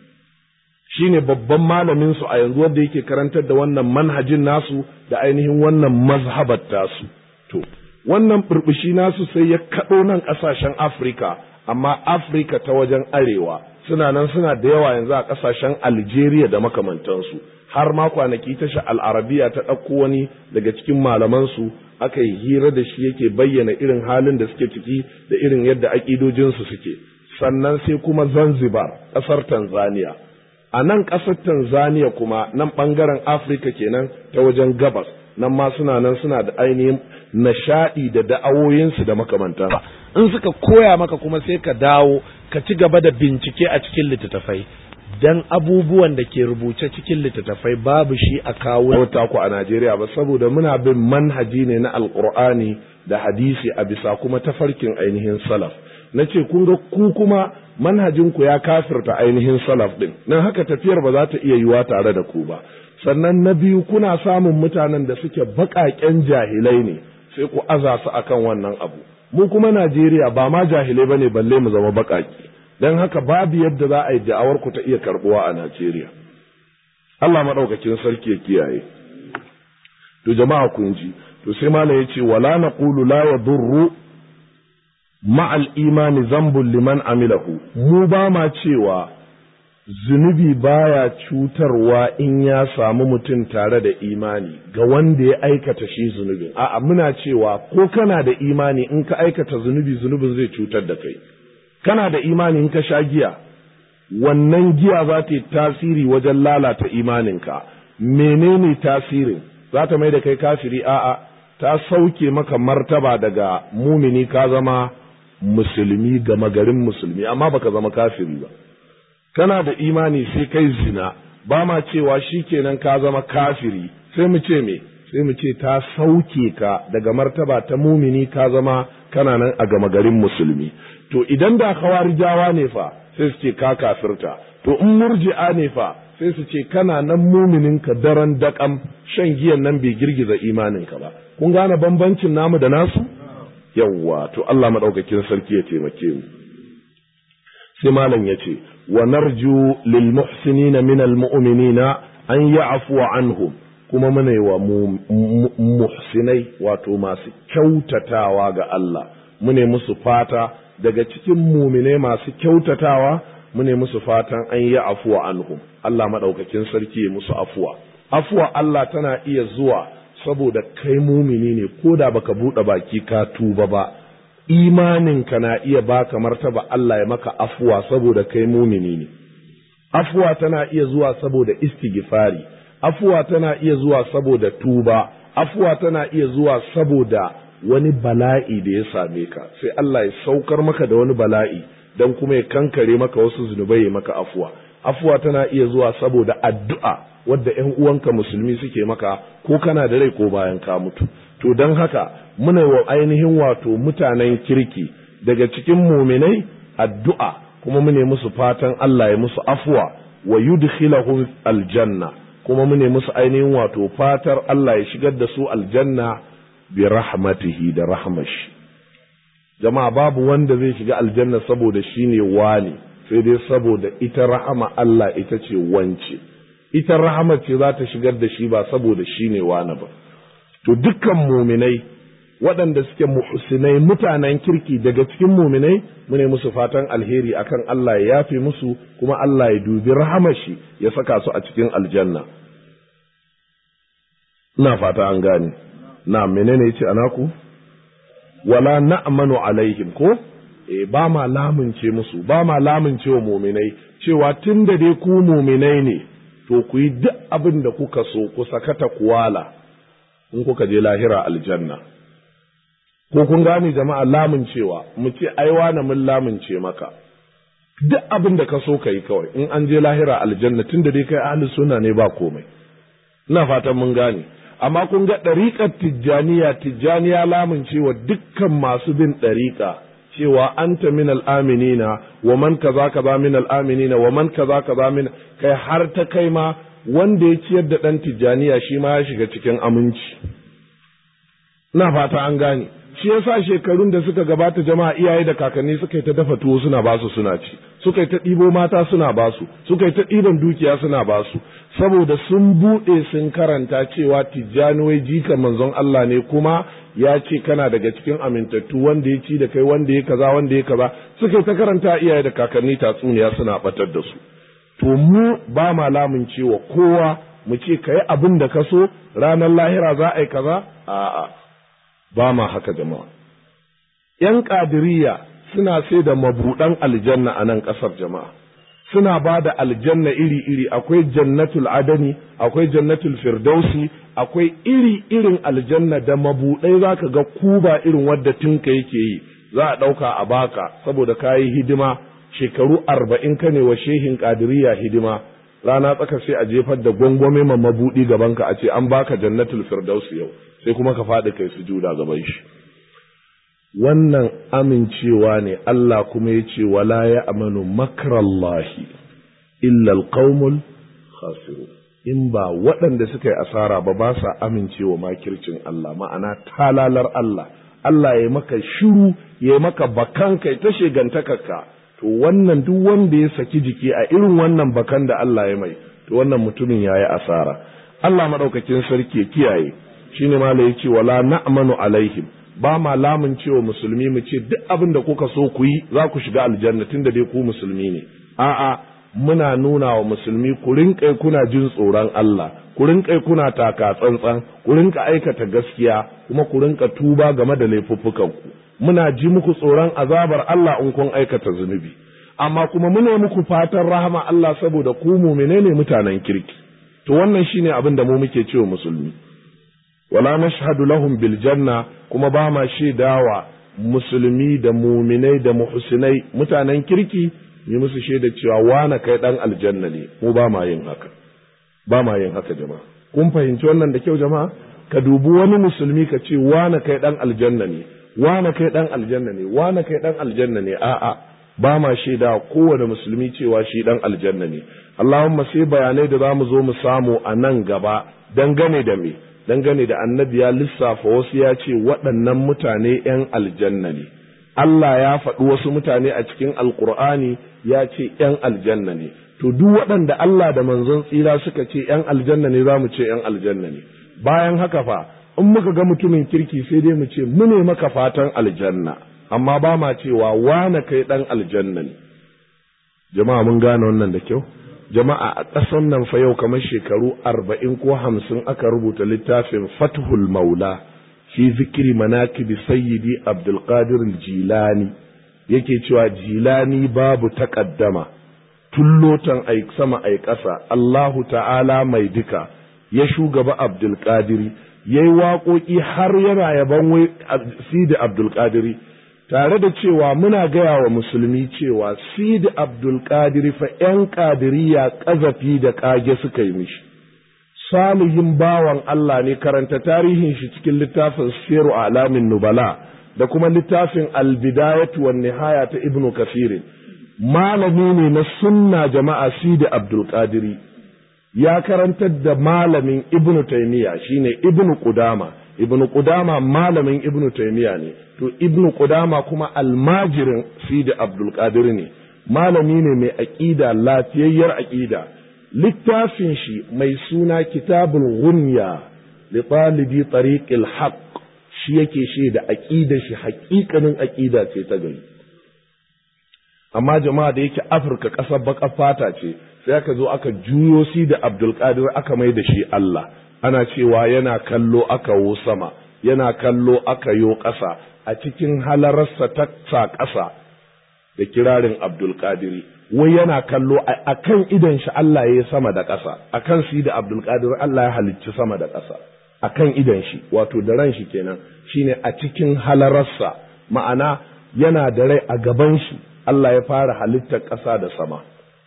A: shine babban malamin su a yanzu wanda yake karantar da wannan manhajin nasu da ainihin wannan mazhabar tasu to wannan burbushi nasu sai ya kaɗo nan ƙasashen afirka amma afirka ta wajen arewa suna nan suna da yawa yanzu a ƙasashen algeria da makamantansu har ma kwanaki tasha al'arabiya ta ɗauko wani daga cikin malamansu aka yi hira da shi yake bayyana irin halin da suke ciki da irin yadda aƙidojinsu suke sannan sai kuma zanzibar ƙasar tanzania a nan ƙasar tanzania kuma nan ɓangaren afirka kenan ta wajen gabas nan ma suna nan suna da ainihin nishaɗi da da'awoyinsu da makamantan in suka koya maka kuma sai ka dawo ka ci gaba da bincike a cikin littattafai dan abubuwan da ke rubuce cikin littattafai babu shi a kawo ku a Najeriya ba saboda muna bin manhaji ne na alkur'ani da hadisi a bisa kuma tafarkin ainihin salaf na ce kun ga ku kuma manhajinku ya kafirta ainihin salaf din nan haka tafiyar ba za ta iya yiwa tare da ku ba sannan na biyu kuna samun mutanen da suke baƙaƙen jahilai ne sai ku aza su akan wannan abu mu kuma Najeriya ba ma jahilai bane balle mu zama baƙaƙi don haka babu yadda za a yi da'awar ku ta iya karbuwa a Najeriya Allah maɗaukakin sarki ya kiyaye to jama'a kun ji to sai malam ya ce wala naqulu la yadurru ma'al imani zambun liman amilahu mu ba ma cewa zunubi baya cutarwa in ya samu mutum tare da imani ga wanda ya aikata shi zunubin a'a muna cewa ko kana da imani in ka aikata zunubi zunubin zai cutar da kai kana da imani in ka sha giya wannan giya za ta yi tasiri wajen lalata imaninka menene tasirin za ta mai da kai kafiri a'a ta sauke maka martaba daga mumini ka zama musulmi gama garin musulmi amma baka zama kafiri ba kana da imani sai kai zina ba ma cewa shikenan ka zama kafiri sai mu ce me sai mu ce ta sauke ka daga martaba ta mumini ka zama kana nan a gama garin musulmi to idan da khawarijawa ne fa sai su ce ka kafirta to in murji'a ne fa sai su ce kana nan muminin ka daren daƙam shan giyan nan bai girgiza imaninka ba kun gane bambancin namu da nasu yawwa to Allah madaukakin sarki ya taimake mu sai malam ya ce wa narju lil muhsinina min al mu'minina an ya'fu anhum kuma muna yi wa muhsinai wato masu kyautatawa ga Allah mune musu fata daga cikin muminai masu kyautatawa mune musu fatan an yi afuwa anhum Allah maɗaukakin sarki ya musu afuwa afuwa Allah tana iya zuwa saboda kai mumini ne ko da baka buɗe baki ka tuba ba imaninka na iya baka martaba Allah ya maka afuwa saboda kai mumini ne afuwa tana iya zuwa saboda istighfari afuwa tana iya zuwa saboda tuba afuwa tana iya zuwa saboda wani bala'i da ya same ka sai Allah ya saukar maka da wani bala'i don kuma ya kankare maka wasu zunubai ya maka afuwa afuwa tana iya zuwa saboda addu'a wadda ‘yan uwanka musulmi suke maka ko kana da rai ko bayan ka mutu to don haka muna wa ainihin wato mutanen kirki daga cikin muminai addu'a kuma mune musu fatan Allah ya musu afuwa wa yudkhilahum aljanna kuma mune musu ainihin wato fatar Allah ya shigar da su aljanna bi rahmatihi da rahmashi jama'a babu wanda zai shiga aljanna saboda shi ne wani sai dai saboda ita rahama Allah ita ce wance ita rahama ce za ta shigar da shi ba saboda shi ne wani ba to dukkan muminai waɗanda suke muhsinai mutanen kirki daga cikin muminai mune musu fatan alheri akan Allah ya yafe musu kuma Allah ya dubi rahamashi ya saka su a cikin aljanna ina fata an gane na menene yace anaku wala na'manu alaihim ko eh ba ma lamunce musu ba ma lamunce wa muminai cewa tun da dai ku muminai ne to ku yi duk abin da kuka so ku sakata kuwala in kuka je lahira aljanna ko kun gane jama'a lamuncewa mu ce ai wani mun lamunce maka duk abin da ka so ka yi kawai in an je lahira aljanna tun da dai kai ahli sunna ne ba komai ina fatan mun gane amma kun ga ɗariƙar tijjaniya tijjaniya lamuncewa dukkan masu bin ɗariƙa cewa anta min al'aminina wa man kaza kaza min al'aminina wa man kaza kaza min kai har ta kai ma wanda ya ciyar da ɗan tijjaniya shi ma ya shiga cikin aminci ina fata an gane shi yasa shekarun da suka gabata jama'a iyaye da kakanni suka yi ta dafa tuwo suna basu suna ci suka yi ta ɗibo mata suna basu suka yi ta ɗiban dukiya suna basu saboda sun buɗe sun karanta cewa tijjani wai jika manzon Allah ne kuma ya ce kana daga cikin amintattu wanda ya ci da kai wanda ya kaza wanda ya kaza suka yi ta karanta iyaye da kakanni tatsuniya suna batar da su to mu ba ma lamun cewa kowa mu ce ka yi abin da ka so ranar lahira za a yi kaza a'a ba ma haka jama'a ‘yan ƙadiriya suna sai da mabuɗan aljanna a nan ƙasar jama'a suna ba da aljanna iri-iri akwai jannatul adani akwai jannatul firdausi akwai iri-irin aljanna da mabuɗai za ka ga kuba irin wadda tinka yake yi za a ɗauka a baka saboda ka yi hidima shekaru arba'in ka ne wa shehin ƙadiriya hidima rana tsaka sai a jefar da gwangwame ma mabuɗi gabanka a ce an baka jannatul firdausi yau sai kuma ka faɗi kai sujuda gaban shi wannan amincewa ne Allah kuma ya ce wala ya amanu makrallahi illa alqaumul khasiru in ba waɗanda suka yi asara ba ba sa amincewa makircin Allah ma'ana talalar Allah Allah ya maka shiru ya maka bakan kai ta shegantakarka to wannan duk wanda ya saki jiki a irin wannan bakan da Allah ya mai to wannan mutumin yayi asara Allah madaukakin sarki ya kiyaye shine ma ya ce wala na'manu alaihim ba ma lamun cewa musulmi mu ce duk abin da kuka so ku yi za ku shiga aljanna tunda dai ku musulmi ne a'a muna nuna wa musulmi ku rinƙai kuna jin tsoron Allah ku rinƙai kuna taka tsantsan ku rinƙa aikata gaskiya kuma ku rinƙa tuba game da laifuffukan ku muna ji muku tsoron azabar Allah in kun aikata zunubi amma kuma muna muku fatan rahama Allah saboda ku mu'mine ne mutanen kirki to wannan shine abin da mu muke cewa musulmi wala nashhadu lahum bil janna kuma ba ma shaidawa musulmi da muminai da muhsinai mutanen kirki yi musu shaida cewa wana kai dan aljanna ne mu ba ma yin haka ba ma yin haka jama'a kun fahimci wannan da kyau jama'a ka dubi wani musulmi ka ce wana kai dan aljanna ne wana kai dan aljanna ne wana kai dan aljanna ne a'a ba ma shaida kowane musulmi cewa shi dan aljanna ne Allahumma sai bayanai da za mu zo mu samu a nan gaba dangane da me dangane da annabi ya lissafa wasu ya ce waɗannan mutane ‘yan aljanna ne Allah ya faɗi wasu mutane a cikin alkur'ani ya ce ‘yan aljanna ne to duk waɗanda Allah da manzon tsira suka ce ‘yan aljanna ne za mu ce ‘yan aljanna ne bayan haka fa in muka ga mutumin kirki sai dai mu ce mu ne maka fatan aljanna amma ba ma cewa wane kai ɗan aljanna ne jama'a mun gane wannan da kyau jama'a a ƙasan nan fa yau kamar shekaru arba'in ko hamsin aka rubuta littafin fathul maula fi zikiri manakibi sayyidi abdulkadir jilani yake cewa jilani babu taƙaddama tullotan ai sama ai ƙasa allahu ta'ala mai duka ya shugaba abdulkadiri ya yi waƙoƙi har yana yaban wai sidi abdulkadiri tare da cewa muna gaya wa musulmi cewa sidi abdulkadir fa ‘yan ƙadiriya ƙazafi da ƙage suka yi mishi salihin bawan Allah ne karanta tarihin shi cikin littafin siru alamin nubala da kuma littafin albidayatu wan nihaya ta ibnu kafirin malami ne na sunna jama'a sidi abdulkadiri ya karantar da malamin ibnu taimiya shine ibnu qudama ibnu qudama malamin ibnu taimiya ne to ibnu qudama kuma almajirin sidi abdul qadir ne malami ne mai aqida lafiyayyar aqida littafin shi mai suna kitabul ghunya li talibi tariqil haqq shi yake shi da aqida shi haƙiƙanin aqida ce ta gari amma jama'a da yake afirka ƙasar baƙar fata ce sai aka zo aka juyo si da abdul qadir aka mai da shi Allah ana cewa yana kallo aka wo sama yana kallo aka yo ƙasa a cikin halararsa ta sa ƙasa da kirarin Abdulkadiri, wai yana kallo a kan idon shi Allah ya yi sama da ƙasa, a kan si da Abdulkadir Allah ya halicci sama da ƙasa, a kan idon shi, wato da ran shi kenan, shine a cikin halararsa, ma'ana yana da rai a gaban shi, Allah ya fara halittar ƙasa da sama.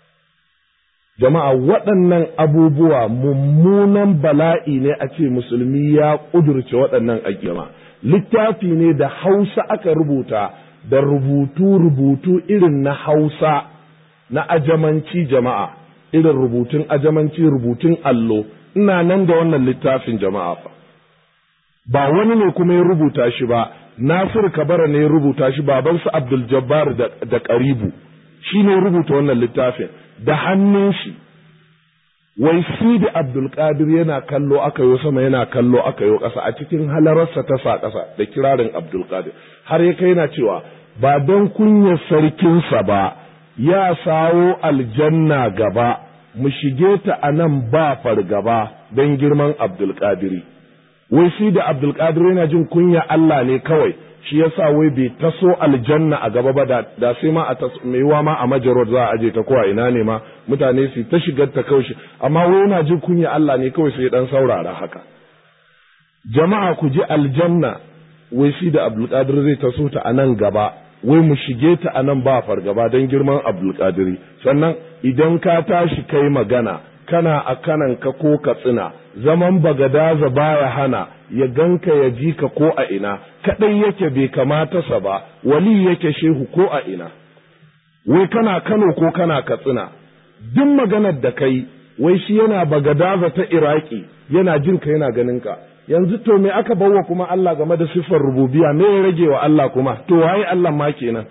A: Jama'a waɗannan abubuwa mummunan bala'i ne a ce musulmi ya ƙudurce waɗannan aƙima. littafi ne da hausa aka rubuta da rubutu-rubutu irin na hausa na ajamanci jama'a irin rubutun ajamanci rubutun allo ina nan da wannan littafin jama'a fa ba wani ne kuma ya rubuta shi ba Nasir Kabara ne ya rubuta shi babansa Abdul Jabbar da Karibu shi ne rubuta wannan littafin da hannun shi wai sidi abdulkadir yana kallo aka yo sama yana kallo aka yo ƙasa a cikin halararsa ta sa ƙasa da kirarin abdulkadir har ya kai yana cewa ba don kunyar sarkinsa ba ya sawo aljanna gaba mu shige ta a nan ba fargaba don girman abdulkadiri wai sidi abdulkadir yana jin kunya Allah ne kawai shi yasa wai bai taso aljanna a gaba ba da sai ma a mai wa ma a majarod za a aje ta ko a ina ne ma mutane su ta shigar ta kawai amma wai yana jin kunya Allah ne kawai sai dan saurara haka jama'a ku ji aljanna wai shi da abdulkadir zai taso ta a nan gaba wai mu shige ta a nan ba fargaba don girman abdulkadiri sannan idan ka tashi kai magana kana a kanan ka ko ka tsina zaman bagadaza baya hana ya ganka ya ji ka ko a ina kadai yake bai kamata sa ba wali yake shehu ko a ina wai kana Kano ko kana Katsina duk maganar da kai wai shi yana bagadaza ta Iraki yana jin ka yana ganin ka yanzu to me aka bawa kuma Allah game da siffar rububiya me ya rage wa Allah kuma to waye Allah ma kenan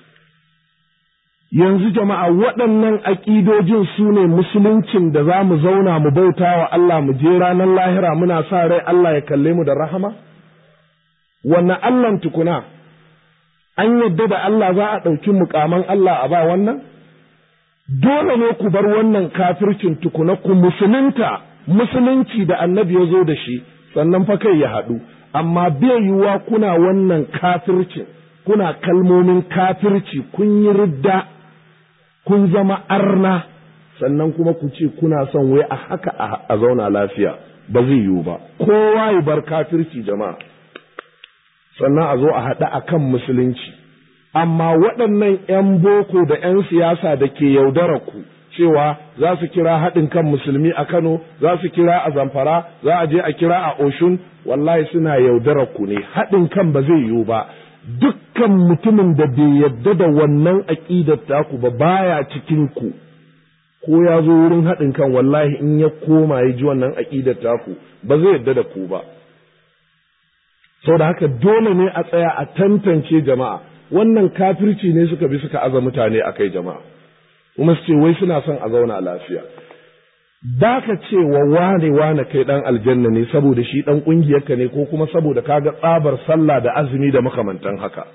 A: yanzu jama'a waɗannan aƙidojin su ne musuluncin da za mu zauna mu bauta wa Allah mu je ranar lahira muna sa rai Allah ya kalle mu da rahama? wannan Allahn tukuna an yadda da Allah za a ɗauki mukaman Allah a ba wannan dole ne ku bar wannan kafircin tukuna ku musulunta musulunci da annabi ya zo da shi sannan fa kai ya haɗu amma bai yiwuwa kuna wannan kafircin kuna kalmomin kafirci kun yi ridda kun zama arna sannan kuma ku ce kuna son wai a haka a zauna lafiya ba zai yiwu ba kowa ya bar kafirci jama'a sannan a zo a haɗa a kan musulunci amma waɗannan 'yan boko da 'yan siyasa da ke yaudara ku cewa za su kira haɗin kan musulmi a Kano, za su kira a Zamfara, za a je a kira a Oshun, wallahi suna yaudarar ku ne, haɗin kan ba zai yiwu ba. Dukkan mutumin da bai yadda da wannan aƙidar taku ba baya cikin ku, ko ya zo wurin haɗin kan wallahi in ya koma ya ji wannan aƙidar taku ba zai yadda da ku ba. Sau da haka dole ne a tsaya a tantance jama'a, wannan kafirci ne suka bi suka aza mutane a kai jama'a. kuma su ce wai suna son a zauna lafiya ba ka ce wa wane wane kai dan aljanna ne saboda shi dan ƙungiyarka ne ko kuma saboda ka ga tsabar sallah da azumi da makamantan haka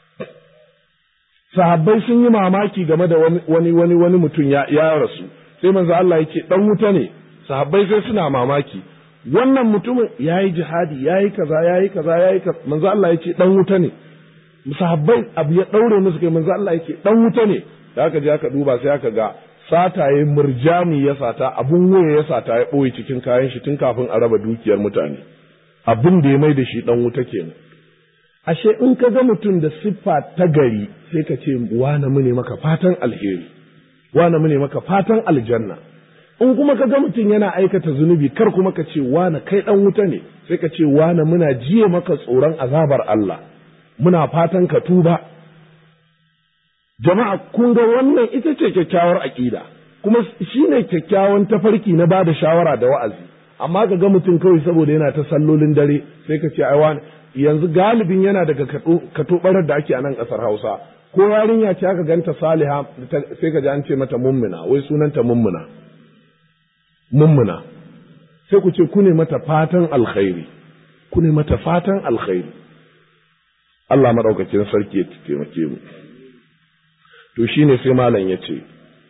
A: sahabbai sun yi mamaki game da wani wani wani mutum ya, ya rasu sai manzo Allah ya ce dan wuta ne sahabbai sai suna mamaki wannan mutumin yayi jihadi yayi kaza yayi kaza yayi kaza manzo Allah ya ce dan wuta ne sahabbai abu ya daure musu kai manzo Allah ya ce dan wuta ne da aka je aka duba sai aka ga sataye murjani ya sata abun waya ya sata ya ɓoye cikin kayan shi tun kafin a raba dukiyar mutane abin da ya mai da shi ɗan wuta kenan ashe in ka ga mutum da siffa ta gari sai ka ce wane mu ne maka fatan alheri wane mu ne maka fatan aljanna in kuma ka ga mutum yana aikata zunubi kar kuma ka ce wane kai ɗan wuta ne sai ka ce wane muna jiye maka tsoron azabar Allah muna fatan ka tuba jama'a kun ga wannan ita ce kyakkyawar aƙida kuma shi ne kyakkyawan tafarki na bada shawara da wa'azi amma ka ga mutum kawai saboda yana ta sallolin dare sai ka ce ai wani yanzu galibin yana daga katobarar da ake a nan ƙasar Hausa ko yarinya ce aka ganta Saliha sai ka ji an ce mata mummuna wai sunanta mummuna mummuna sai ku ce ku ne mata fatan alkhairi ku ne mata fatan alkhairi Allah madaukakin sarki ya taimake mu to shi ne sai malam ya ce,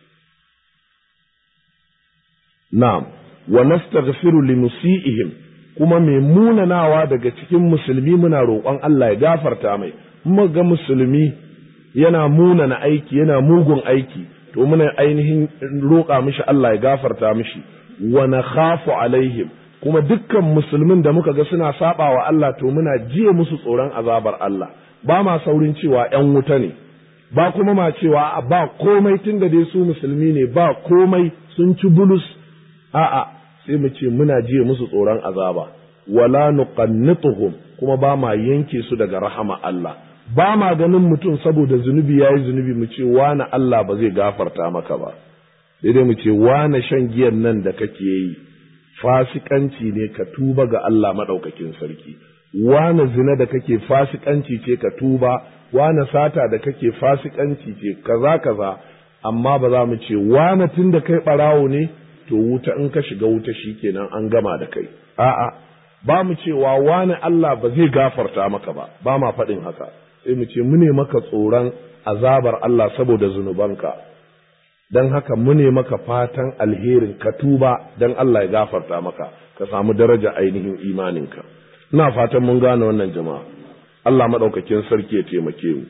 A: Na'am, wa nastaghfiru li musi'ihim kuma mai munanawa daga cikin musulmi muna roƙon Allah ya gafarta mai, kuma ga musulmi yana munana aiki, yana mugun aiki, to muna ainihin roƙa mishi Allah ya gafarta mishi, wa na khafu alaihim kuma dukkan musulmin da muka ga suna saba wa Allah to muna jiye musu tsoron azabar Allah, ba ma saurin cewa ‘yan wuta ne. ba kuma ma cewa ba komai tun da dai su musulmi ne ba komai sun ci bulus a'a sai mu ce muna jiya musu tsoron azaba wala nuqannituhum kuma ba ma yanke su daga rahama Allah ba ma ganin mutum saboda zunubi yayi zunubi mu ce wani Allah ba zai gafarta maka ba sai dai mu ce wani shan giyan nan da kake yi fasikanci ne ka tuba ga Allah madaukakin sarki wani zina da kake fasikanci ce ka tuba wane sata da kake fasikanci ce kaza kaza amma ba za mu ce wane tun da kai ɓarawo ne to wuta in ka shiga wuta shikenan an gama da kai a'a ba mu cewa wane Allah ba zai gafarta maka ba ba ma faɗin haka sai mu ce mu ne maka tsoron azabar Allah saboda zunubanka don haka mu ne maka fatan alherin ka tuba don Allah ya gafarta maka ka samu daraja ainihin imaninka ina fatan mun gane wannan jama'a Allah maɗaukakin sarki ya taimake mu.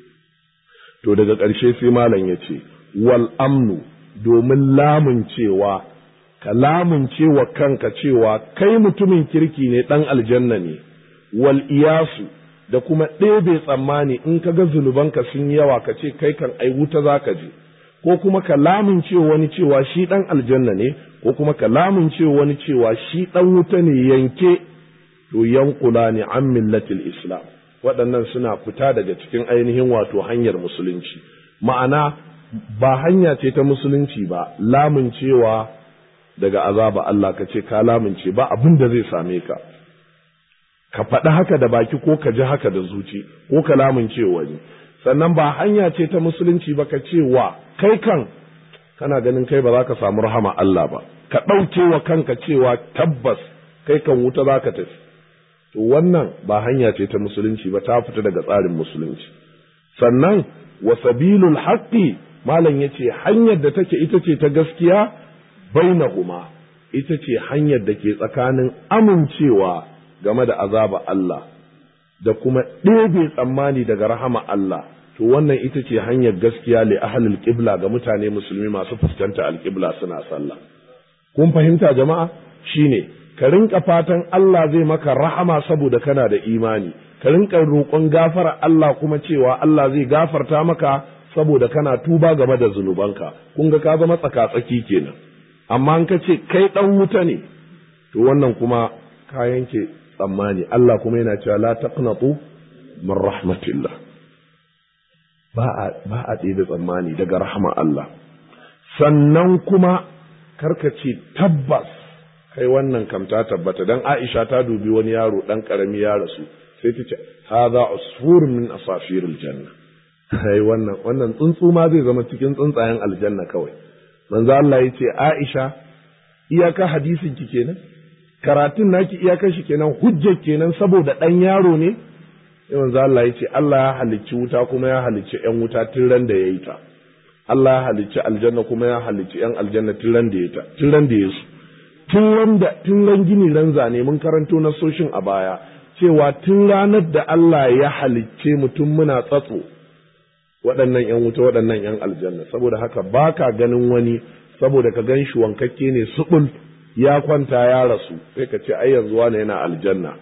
A: To daga ƙarshe sai malam ya ce, wal amnu domin lamun cewa, ka lamun cewa kanka cewa kai mutumin kirki ne ɗan aljanna ne, wal iyasu da kuma ɗebe tsammani in ka ga zunubanka sun yawa ka ce kai kan ai wuta za ka je, ko kuma ka lamun cewa wani cewa shi ɗan aljanna ne, ko kuma ka lamun cewa wani cewa shi ɗan wuta ne yanke, to yankula ne an millatil Islam. waɗannan suna fita daga cikin ainihin wato hanyar musulunci ma'ana ba hanya ce ta musulunci ba lamuncewa daga azaba Allah ka ce ka lamunce ba abin da zai same ka ka faɗi haka da baki ko ka ji haka da zuci ko ka lamunce wani sannan ba hanya ce ta musulunci ba ka ce wa kai kan kana ganin kai ba za ka samu rahama Allah ba ka ɗauke wa kanka cewa tabbas kai kan wuta za ka tafi to wannan ba hanya ce ta musulunci ba ta fita daga tsarin musulunci sannan wa sabilul haqqi malam yace hanyar da take ita ce ta gaskiya bainahuma ita ce hanyar da ke tsakanin amincewa game da azaba Allah da kuma ɗebe tsammani daga rahama Allah to wannan ita ce hanyar gaskiya li ahlul qibla ga mutane musulmi masu fuskanta alqibla suna sallah kun fahimta jama'a shine ka rinka fatan Allah zai maka rahama saboda kana da imani ka rinka roƙon gafara Allah kuma cewa Allah zai gafarta maka saboda kana tuba game da zunubanka kun ga ka zama tsaka-tsaki kenan amma in ka ce kai dan wuta ne to wannan kuma ka yanke tsammani Allah kuma yana cewa la taqnatu min rahmatillah ba a ba a ɗebe tsammani daga rahama Allah sannan kuma karka ce tabbas kai wannan kam ta tabbata dan Aisha ta dubi wani yaro dan karami ya rasu sai ta ce hadha usfur min asafiril janna kai wannan wannan tsuntsu ma zai zama cikin tsuntsayen aljanna kawai manzo Allah ya ce Aisha iyaka hadisin ki kenan karatun naki iyakar shi kenan hujjar kenan saboda dan yaro ne sai manzo Allah ya ce Allah ya halicci wuta kuma ya halicci yan wuta tun ran da yayi ta Allah ya halicci aljanna kuma ya halicci yan aljanna tun ran da yayi ta tun ran da yayi su tun ran da tun ran gini ran zane mun karanto na soshin a baya cewa tun ranar da Allah ya halicce mutum muna tsatso waɗannan ‘yan wuta waɗannan ‘yan aljanna saboda haka ba ka ganin wani saboda ka gan shi wankakke ne suɓul ya kwanta ya rasu sai ka ce ai yanzu wani yana aljanna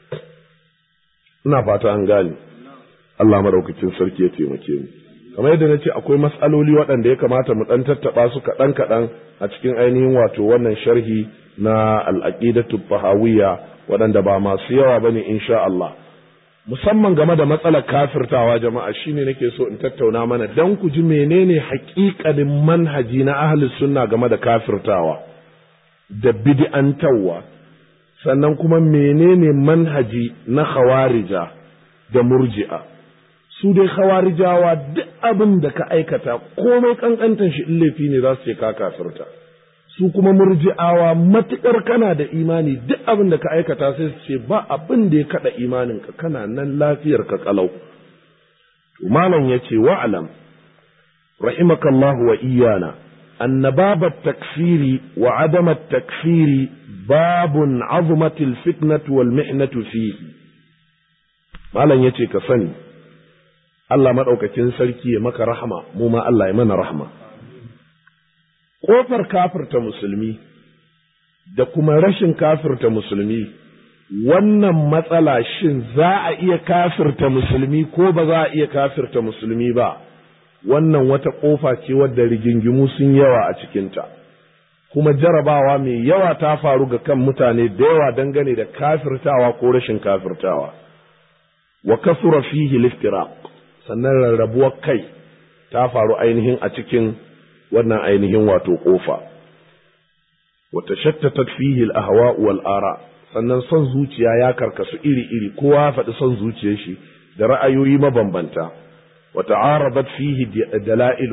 A: ina fata an gane Allah maɗaukakin sarki ya taimake mu kamar yadda na ce akwai matsaloli waɗanda ya kamata mu ɗan tattaɓa su kaɗan kaɗan a cikin ainihin wato wannan sharhi na al'aqidatu fahawiyya waɗanda ba masu yawa bane insha Allah musamman game da matsalar kafirtawa jama'a shine nake so in tattauna mana dan ku ji menene haƙiƙanin manhaji na ahli sunna game da kafirtawa da bid'antawa sannan kuma menene manhaji na khawarija da murji'a su dai khawarijawa duk abin da ka aikata komai kankantan shi in laifi ne za su ce ka kafirta su kuma murji'awa matuƙar kana da imani duk abin da ka aikata sai su ce ba abin da ya kaɗa imaninka kana nan lafiyar ka kalau malam ya ce wa'alam rahimakallahu wa iyana anna baba takfiri wa adama takfiri babun azumatil fitnatu wal mihnatu fihi malam ya ce ka sani Allah maɗaukakin sarki ya maka rahama mu ma Allah ya mana rahama ƙofar kafirta musulmi da kuma rashin kafirta musulmi wannan matsala shin za a iya kafirta musulmi ko ba za a iya kafirta musulmi ba wannan wata ƙofa ce wadda rigingimu sun yawa a cikinta kuma jarabawa mai yawa ta faru ga kan mutane da yawa dangane da kafirtawa ko rashin kafirtawa wa kasura fihi liftiraq sannan rarrabuwar kai ta faru ainihin a cikin wannan ainihin wato ƙofa. Wata shattatat fihi al-ahwa wal ara sannan son zuciya ya karkasu iri-iri kowa ya faɗi son zuciyar shi da ra'ayoyi mabambanta. Wata arabat fihi dala'il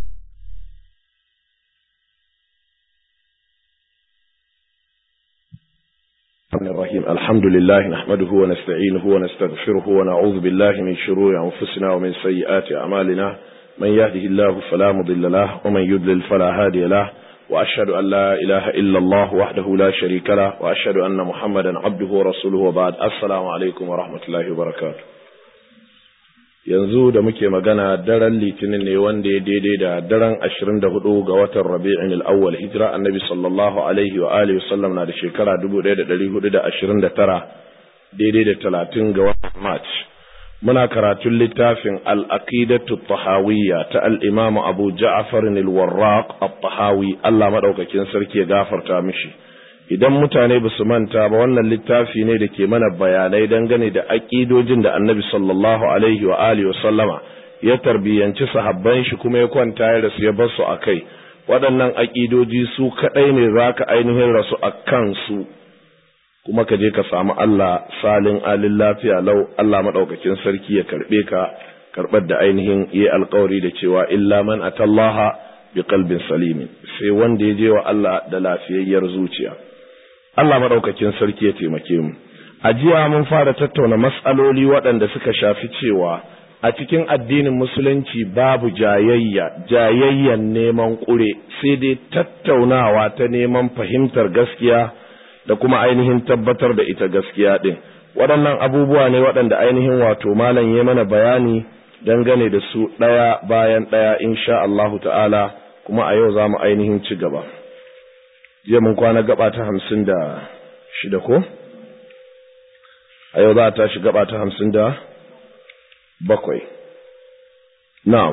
A: الرحيم الحمد لله نحمده ونستعينه ونستغفره ونعوذ بالله من شرور أنفسنا ومن سيئات أعمالنا من يهده الله فلا مضل له ومن يضلل فلا هادي له وأشهد أن لا إله إلا الله وحده لا شريك له وأشهد أن محمدا عبده ورسوله وبعد السلام عليكم ورحمة الله وبركاته yanzu da muke magana daren litinin ne wanda ya daidai da daren ashirin da hudu ga watan rabi'in al'awwal hijira annabi sallallahu alaihi wa alihi wasallam na da shekara dubu ɗaya da ɗari hudu da ashirin da tara daidai da talatin ga watan march muna karatun littafin al'aqidatu tahawiyya ta al'imamu abu ja'afar al-warraq at-tahawi Allah maɗaukakin sarki ya gafarta mishi idan mutane ba su manta ba wannan littafi ne da ke mana bayanai dangane da aƙidojin da annabi sallallahu alaihi wa alihi wa sallama ya tarbiyyanci sahabban shi kuma ya kwanta ya rasu ya bar su a kai waɗannan aƙidoji su kaɗai ne za ka ainihin rasu a kansu kuma ka je ka samu Allah salin alin lafiya lau Allah maɗaukakin sarki ya karɓe ka karɓar da ainihin yi alkawari da cewa illa man atallaha bi qalbin salimin sai wanda ya je wa Allah da lafiyayyar zuciya Allah maɗaukakin sarki ya taimake mu a jiya mun fara tattauna matsaloli waɗanda suka shafi cewa a cikin addinin musulunci babu jayayya jayayyan neman ƙure sai dai tattaunawa ta neman fahimtar gaskiya da kuma ainihin tabbatar da ita gaskiya ɗin waɗannan abubuwa ne waɗanda ainihin wato malam ya mana bayani dangane da su ɗaya bayan ɗaya insha Allahu ta'ala kuma a yau za mu ainihin ci gaba jiya mun kwana gaba ta hamsin da shida ko a yau za a tashi gaba ta hamsin da bakwai na'am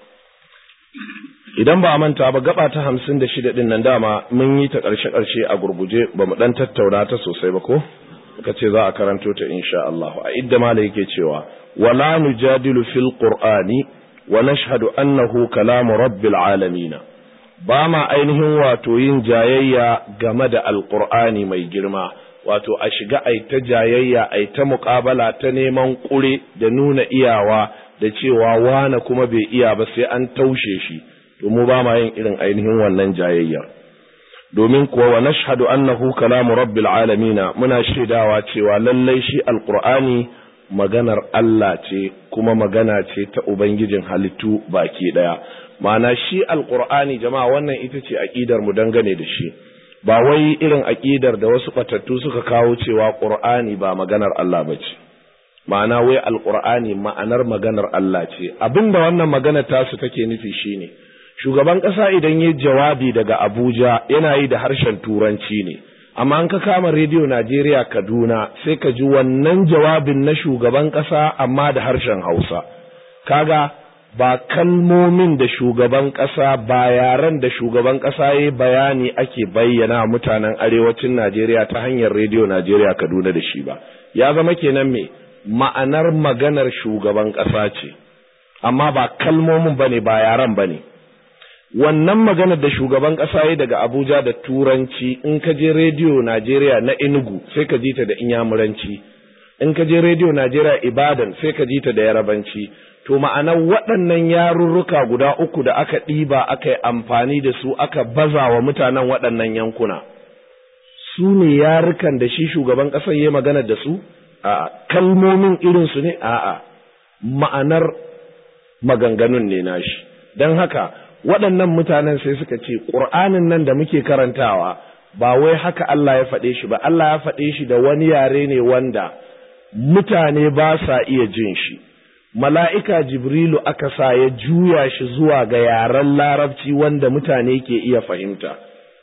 A: idan ba a manta ba gaba ta hamsin da shida ɗin nan dama mun yi ta ƙarshe-ƙarshe a gurguje ba mu ɗan tattauna ta sosai ba ko ka ce za a karanto ta insha Allah a idda mala yake cewa wala nujadilu fil qur'ani wa nashhadu annahu kalamu rabbil alamin ba ma ainihin wato yin jayayya game da alqur'ani mai girma wato a shiga ai ta jayayya ai ta muƙabala ta neman ƙure da nuna iyawa da cewa wane kuma bai iya ba sai an taushe shi to mu ba ma yin irin ainihin wannan jayayyar domin kuwa wa nashhadu annahu kalamu rabbil alamin muna shaidawa cewa lallai shi alqur'ani maganar Allah ce kuma magana ce ta ubangijin halittu baki daya ma'ana shi alqur'ani jama'a wannan ita ce aqidar mu dangane da shi ba wai irin aqidar da wasu batattu suka kawo cewa qur'ani ba maganar Allah bace ma'ana wai alqur'ani ma'anar maganar Allah ce abinda wannan magana tasu take nufi shine shugaban ƙasa idan ya jawabi daga Abuja yana yi da harshen Turanci ne, amma an ka kama rediyo Najeriya Kaduna sai ka ji wannan jawabin na shugaban ƙasa amma da harshen Hausa. Kaga ba kalmomin da shugaban ƙasa ba yaren da shugaban ƙasa ya bayani ake bayyana mutanen arewacin Najeriya ta hanyar rediyo Najeriya Kaduna da shi ba. Ya zama kenan me ma'anar maganar shugaban ƙasa ce, amma ba kalmomin ba ne ba yaren ba ne. wannan maganar da shugaban ƙasa ya daga Abuja da Turanci in ka je rediyo Najeriya na Enugu sai ka ji ta da Inyamuranci in ka je rediyo Najeriya Ibadan sai ka ji ta da Yarabanci to ma'anar waɗannan yarurruka guda uku da aka ɗiba aka yi amfani da su aka baza wa mutanen waɗannan yankuna su ne yarukan da shi shugaban ƙasar ya magana da su a kalmomin irinsu ne a'a ma'anar maganganun ne nashi don haka waɗannan mutanen sai suka ce ƙur'anin nan da muke karantawa ba wai haka Allah ya faɗe shi ba Allah ya faɗe shi da wani yare ne wanda mutane ba sa iya jin shi mala'ika jibrilu aka sa ya juya shi zuwa ga yaren larabci wanda mutane ke iya fahimta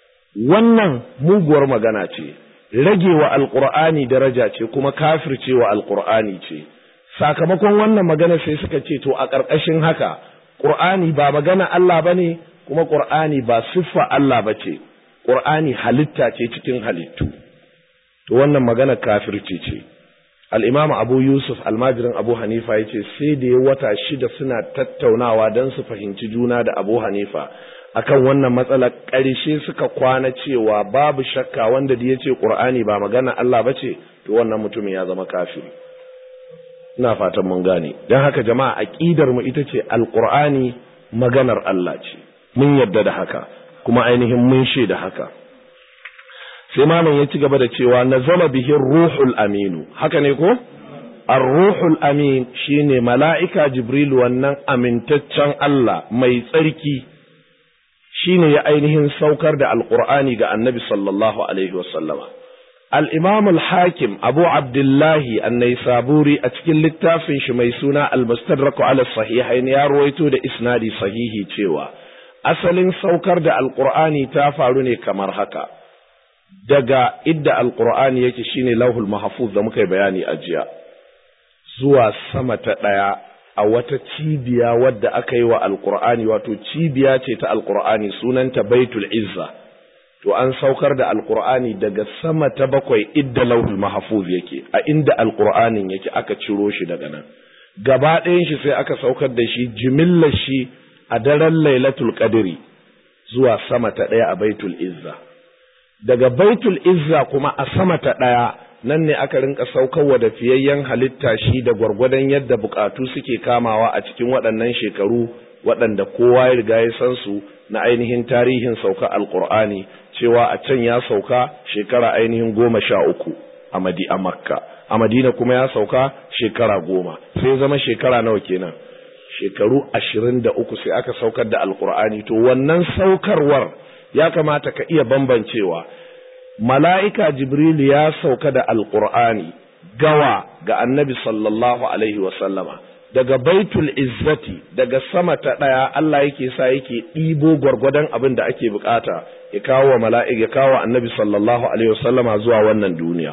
A: wannan muguwar magana ce rage wa alƙur'ani daraja ce kuma kafirce wa alƙur'ani ce sakamakon wannan magana sai suka ce to a ƙarƙashin haka Ƙur'ani ba magana Allah ba ne, kuma ƙur'ani ba siffa Allah ba ce, ƙur'ani halitta ce cikin halittu. To wannan magana kafirci ce. Al'imamu Abu Yusuf almajirin Abu Hanifa ya ce sai da ya wata shida suna tattaunawa don su fahimci juna da Abu Hanifa. Akan wannan matsalar ƙarshe suka kwana cewa babu shakka wanda da ya ce ƙur'ani ba magana Allah ba ce, to wannan mutumin ya zama kafiri. ina fatan mun gane don haka jama'a aqidar mu ita ce alqur'ani maganar Allah ce mun yadda da haka kuma ainihin mun da haka sai malam ya ci gaba da cewa nazala bihi ruhul aminu haka ne ko ar-ruhul amin shine mala'ika jibril wannan amintaccen Allah mai tsarki shine ya ainihin saukar da alqur'ani ga annabi sallallahu alaihi wasallama الإمام الحاكم أبو عبد الله النيسابوري أتكل للتافن شمي سونا المستدرك على الصحيحين يا رويتو دا إسنادي صحيحي تيوا أصل سوكر دا القرآن تافاروني كمر هكا دقا إدى القرآن يكشيني لوه المحفوظ دا مكي بياني أجيا زوا سمة دايا a wata cibiya wadda aka yi wa alkur'ani wato cibiya ce ta alkur'ani sunanta baitul izza to an saukar da alkur'ani daga sama ta bakwai idda lauhul mahfuz yake a inda alkur'anin yake aka ciro shi daga nan gaba ɗayan shi sai aka saukar da shi jimillar shi a daren lailatul qadri zuwa sama ta ɗaya a baitul izza daga baitul izza kuma a sama ta ɗaya nan ne aka rinka saukarwa da fiyayyen halitta shi da gwargwadon yadda bukatu suke kamawa a cikin waɗannan shekaru waɗanda kowa ya riga ya san su na ainihin tarihin sauka alkur'ani cewa a can ya sauka shekara ainihin goma sha uku a madi a makka a madina kuma ya sauka shekara goma sai zama shekara nawa kenan shekaru ashirin da uku sai aka saukar da alkur'ani to wannan saukarwar ya kamata ka iya bambancewa mala'ika jibril ya sauka da alkur'ani gawa ga annabi sallallahu alaihi wasallama daga baitul izzati daga sama ta ɗaya Allah yake sa yake ɗibo gwargwadon abin da ake bukata ya kawo wa mala'ika ya kawo annabi sallallahu alaihi wasallama zuwa wannan duniya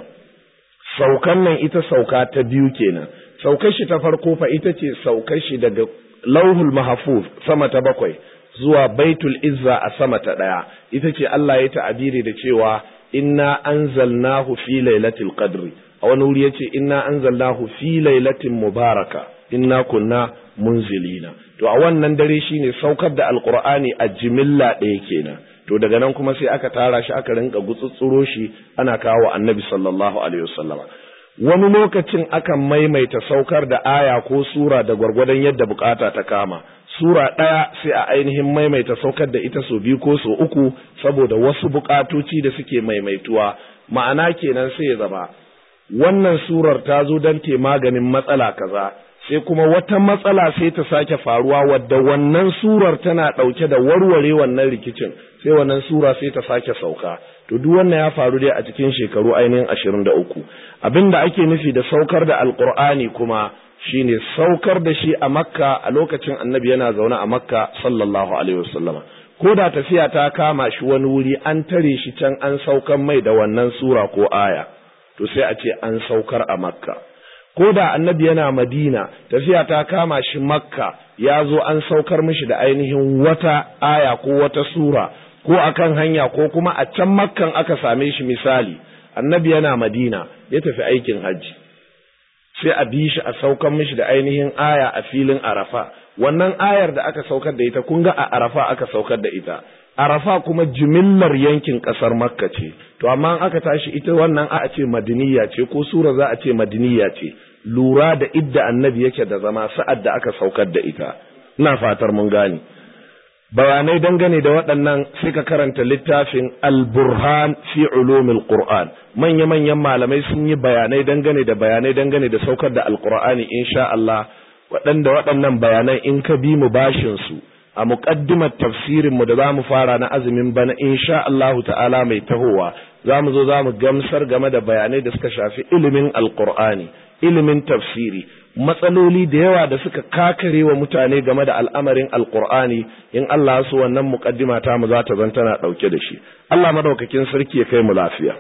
A: saukan nan ita sauka ta biyu kenan saukar shi ta farko fa ita ce saukar shi daga lauhul mahfuz sama ta bakwai zuwa baitul izza a sama ta ɗaya ita ce Allah ya ta'abiri da cewa inna anzalnahu fi lailatul qadri a wani wuri yace inna anzalnahu fi lailatin mubaraka inna kunna munzilina to a wannan dare shine saukar da alqur'ani a jimilla ɗaya kenan to daga nan kuma sai aka tara shi aka rinka gutsutsuro shi ana kawo annabi sallallahu alaihi wasallam wani lokacin akan maimaita saukar da aya ko sura da gwargwadon yadda bukata ta kama sura ɗaya sai a ainihin maimaita saukar da ita so biyu ko so uku saboda wasu bukatoci da suke maimaituwa ma'ana kenan sai ya zama wannan surar ta zo don te maganin matsala kaza sai kuma wata matsala sai ta sake faruwa wadda wannan surar tana ɗauke da warware wannan rikicin sai wannan sura sai ta sake sauka to duk wannan ya faru dai a cikin shekaru ainihin ashirin da uku abin da ake nufi da saukar da alkur'ani kuma shine saukar da shi a makka a lokacin annabi yana zaune a makka sallallahu alaihi wasallama ko da tafiya ta kama shi wani wuri an tare shi can an saukar mai da wannan sura ko aya to sai a ce an saukar a makka ko da annabi yana madina tafiya ta kama shi makka ya zo an saukar mishi da ainihin wata aya ko wata sura ko akan hanya ko kuma a can makkan aka same shi misali annabi yana madina ya tafi aikin hajji sai a bi shi a saukar mishi da ainihin aya a filin arafa wannan ayar da aka saukar da ita kun ga a arafa aka saukar da ita arafa kuma jimillar yankin kasar makka ce to amma aka tashi ita wannan a ce madiniya ce ko sura za a ce madiniya ce lura da idda annabi yake da zama sa'ad da aka saukar da ita ina fatar mun gane bayanai dangane da waɗannan sai ka karanta littafin al-burhan fi ulumil qur'an manya manyan malamai sun yi bayanai dangane da bayanai dangane da saukar da alqur'ani insha Allah waɗanda waɗannan bayanan in ka bi mu bashin su a muƙaddimar tafsirin mu da zamu fara na azumin bana insha Allahu ta'ala mai tahowa zamu zo zamu gamsar game da bayanai da suka shafi ilimin alqur'ani ilimin tafsiri matsaloli da yawa da suka kakare wa mutane game da al'amarin alqur'ani in Allah su wannan muƙaddima ta mu za ta zan tana ɗauke da shi Allah madaukakin sarki ya kai mu lafiya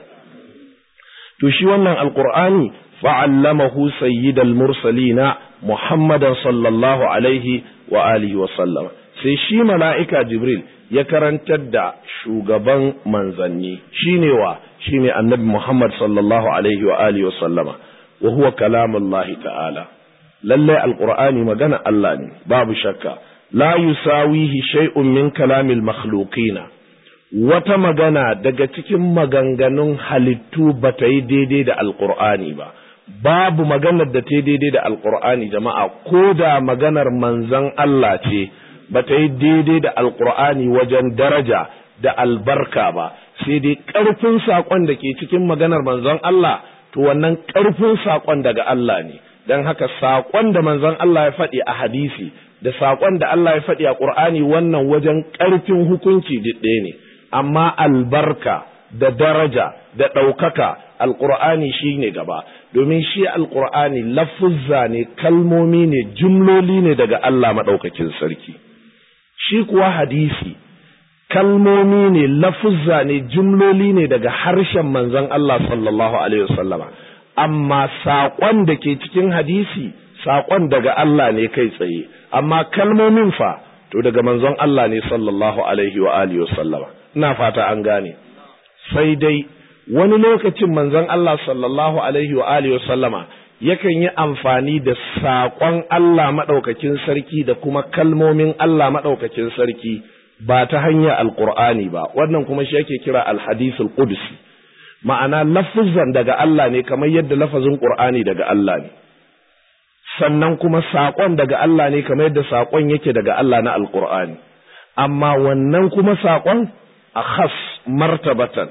A: to shi wannan alqur'ani fa'allamahu sayyidal mursalina muhammadan sallallahu alaihi wa alihi wa sallam sai shi mala'ika Jibril ya karantar da shugaban manzanni shine wa shine annabi Muhammad sallallahu alaihi wa alihi wa sallama wa huwa kalamullahi ta'ala lallai alqur'ani magana Allah ne babu shakka la yusawihi shay'un min kalamil makhluqina wata magana daga cikin maganganun halittu bata yi daidai da alqur'ani ba babu maganar da ta daidai da alqur'ani jama'a ko da maganar manzon Allah ce ba ta yi daidai da alkur'ani wajen daraja da albarka ba sai dai ƙarfin saƙon da ke cikin maganar manzon Allah to wannan ƙarfin saƙon daga Allah ne don haka saƙon da manzon Allah ya faɗi a hadisi da saƙon da Allah ya faɗi a ƙur'ani wannan wajen ƙarfin hukunci ɗaya ne amma albarka da daraja da ɗaukaka alƙur'ani shi ne gaba domin shi alƙur'ani lafuzza ne kalmomi ne jumloli ne daga Allah maɗaukakin sarki shi kuwa hadisi kalmomi ne lafuzza ne jumloli ne daga harshen manzon Allah sallallahu alaihi wasallama amma saƙon da ke cikin hadisi saƙon daga Allah ne kai tsaye amma kalmomin fa to daga manzon Allah ne sallallahu alaihi wa alihi wasallama ina fata an gane sai dai wani lokacin manzon Allah sallallahu alaihi wa alihi wasallama yakan yi amfani da saƙon Allah maɗaukakin sarki da kuma kalmomin Allah maɗaukakin sarki ba ta hanyar alƙur'ani ba wannan kuma shi yake kira alhadisul qudsi ma'ana lafuzan daga Allah ne kamar yadda lafazin ƙur'ani daga Allah ne sannan kuma saƙon daga Allah ne kamar yadda saƙon yake daga Allah na alƙur'ani amma wannan kuma saƙon a khas martabatan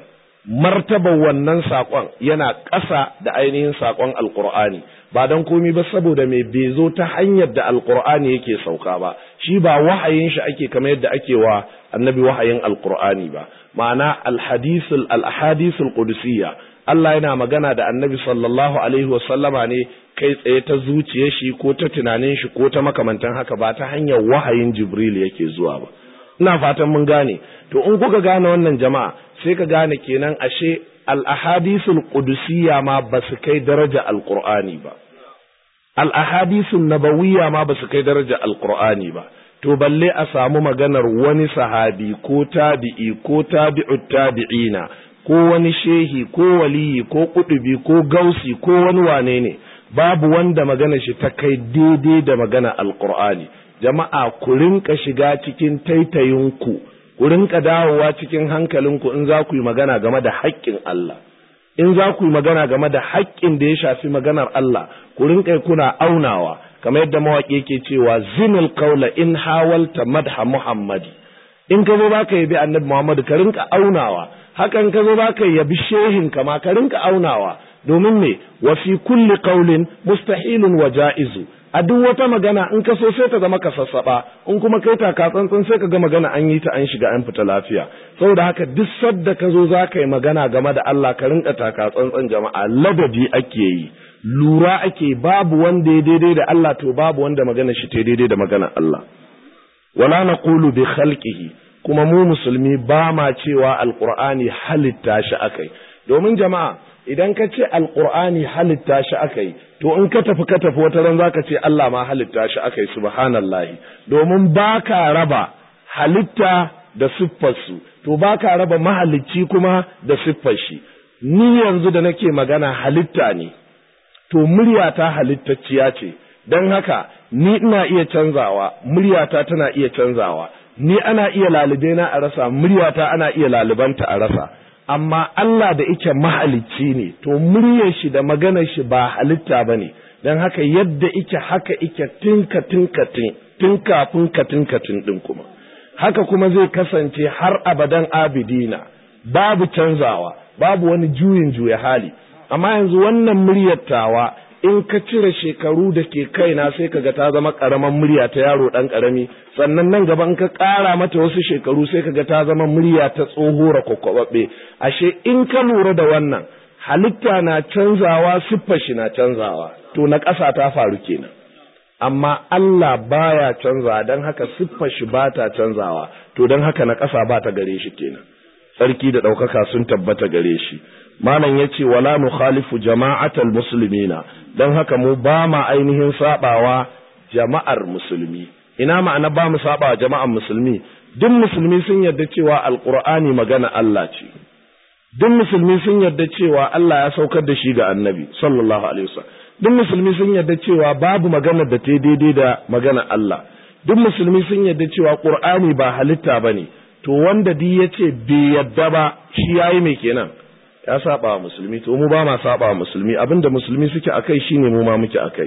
A: martabar wannan saƙon yana ƙasa da ainihin saƙon alƙur'ani ba don komi ba saboda mai bai zo ta hanyar da alƙur'ani yake sauka ba shi ba wahayin shi ake kamar yadda ake wa annabi wahayin alƙur'ani ba ma'ana alhadisul alhadisul qudusiyya Allah yana magana da annabi sallallahu alaihi wasallama ne kai tsaye ta zuciyar shi ko ta tunanin shi ko ta makamantan haka ba ta hanyar wahayin jibril yake zuwa ba ina fatan mun gane to in kuka gane wannan jama'a sai ka gane kenan ashe al-ahadisul qudusiyya ma ba su kai daraja alqur'ani ba al-ahadisul nabawiyya ma ba su kai daraja alqur'ani ba to balle a samu maganar wani sahabi ko tabi'i ko tabi'ut tabi'ina ko wani shehi ko waliyi ko kudubi ko gausi ko wani wane ne babu wanda magana shi ta kai daidai da magana alqur'ani jama'a ku rinka shiga cikin taitayinku ku rinka dawowa cikin hankalinku in za ku yi magana game da haƙƙin Allah in za ku yi magana game da haƙƙin da ya shafi maganar Allah ku rinka kuna aunawa kamar yadda mawaƙi yake cewa zinul qaula in hawalta madha muhammadi in ka zo baka yabi annabi muhammad ka rinka aunawa hakan ka zo baka yabi shehin ka ma ka rinka aunawa domin me wa fi kulli qaulin mustahilun wa ja'izu a duk wata magana in ka so sai ta zama ka sassaba in kuma kai taka tsantsan sai ka ga magana an yi ta an shiga an fita lafiya saboda haka duk sadda ka zo za ka yi magana game da Allah ka rinka taka tsantsan jama'a ladabi ake yi lura ake babu wanda ya daidai da Allah to babu wanda magana shi ta daidai da magana Allah wala naqulu bi khalqihi kuma mu musulmi ba ma cewa alqur'ani halitta shi akai domin jama'a idan ka ce alqur'ani halitta shi akai to in ka tafi ka tafi wata ran zaka ce Allah ma halitta shi akai subhanallahi domin baka raba halitta da siffarsu to baka raba mahalicci kuma da siffar shi ni yanzu da nake magana halitta ne to muryata halittacciya ce don haka ni ina iya canzawa muryata tana iya canzawa ni ana iya lalube na a rasa muryata ana iya lalubanta a rasa amma Allah da ike mahalicci ne to muryar shi da maganar shi ba halitta ba ne don haka yadda ike haka ike tinka tinka tin tun kafin ka tinka tin din kuma haka kuma zai kasance har abadan abidina babu canzawa babu wani juyin juya hali amma yanzu wannan muryar tawa in ka cire shekaru da ke kaina sai kaga ta zama karaman murya ta yaro dan karami sannan nan gaba in ka ƙara mata wasu shekaru sai kaga ta zama murya ta tsohora kwakwababbe ashe in ka lura da wannan halitta na canzawa siffar shi na canzawa to na ƙasa ta faru kenan amma Allah baya canzawa don haka siffar shi ba ta canzawa to don haka na ƙasa ba ta gare shi kenan sarki da ɗaukaka sun tabbata gare shi malam ya ce wala nukhalifu jama'atal muslimina don haka mu ba ma ainihin sabawa jama'ar musulmi ina ma'ana ba mu sabawa jama'ar musulmi duk musulmi sun yarda cewa alqur'ani magana Allah ce duk musulmi sun yarda cewa Allah ya saukar da shi ga annabi sallallahu alaihi wasallam duk musulmi sun yarda cewa babu magana da ta daidai da magana Allah duk musulmi sun yarda cewa qur'ani ba halitta bane to wanda di yace bai yarda ba shi yayi me kenan ya saba wa musulmi to mu ba ma saba wa musulmi abinda musulmi suke akai shine mu ma muke akai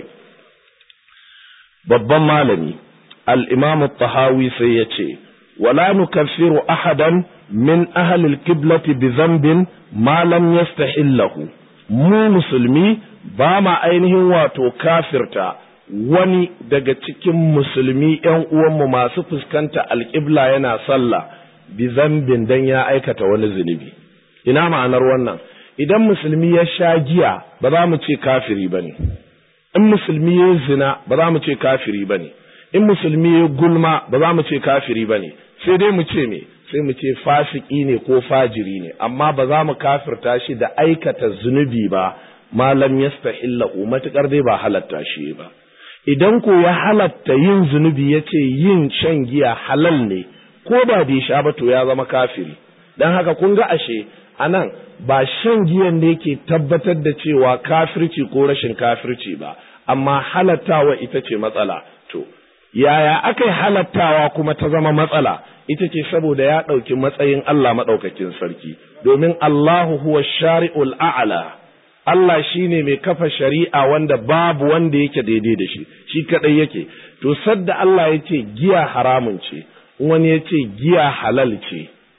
A: babban malami al-imam at-tahawi sai yace wala nukaffiru ahadan min ahli al-qiblati bi dhanbin ma lam yastahillahu mu musulmi ba ma ainihin wato kafirta wani daga cikin musulmi ƴan uwanmu masu fuskanta alƙibla yana sallah bi zambin dan ya aikata wani zunubi ina ma'anar wannan idan musulmi ya sha giya ba za mu ce kafiri ba ne in musulmi ya zina ba za mu ce kafiri ba ne in musulmi ya gulma ba za mu ce kafiri ba ne sai dai mu ce me sai mu ce fasiki ne ko fajiri ne amma ba za mu kafirta shi da aikata zunubi ba malam yastahillahu matukar dai ba halatta shi ba idan ko ya halatta yin zunubi ya ce yin shan giya halal ne ko da bai sha ba to ya zama kafiri don haka kun ga ashe anan ba shan giyan ne ke tabbatar da cewa kafirci ko rashin kafirci ba amma halattawa ita ce matsala to yaya aka yi halattawa kuma ta zama matsala ita ce saboda ya ɗauki matsayin Allah maɗaukakin sarki domin Allahu huwa shari'ul a'la Allah shine mai kafa shari'a wanda babu wanda yake daidai da shi shi kadai yake to sadda Allah ya ce giya haramun ce wani ya ce giya halal ce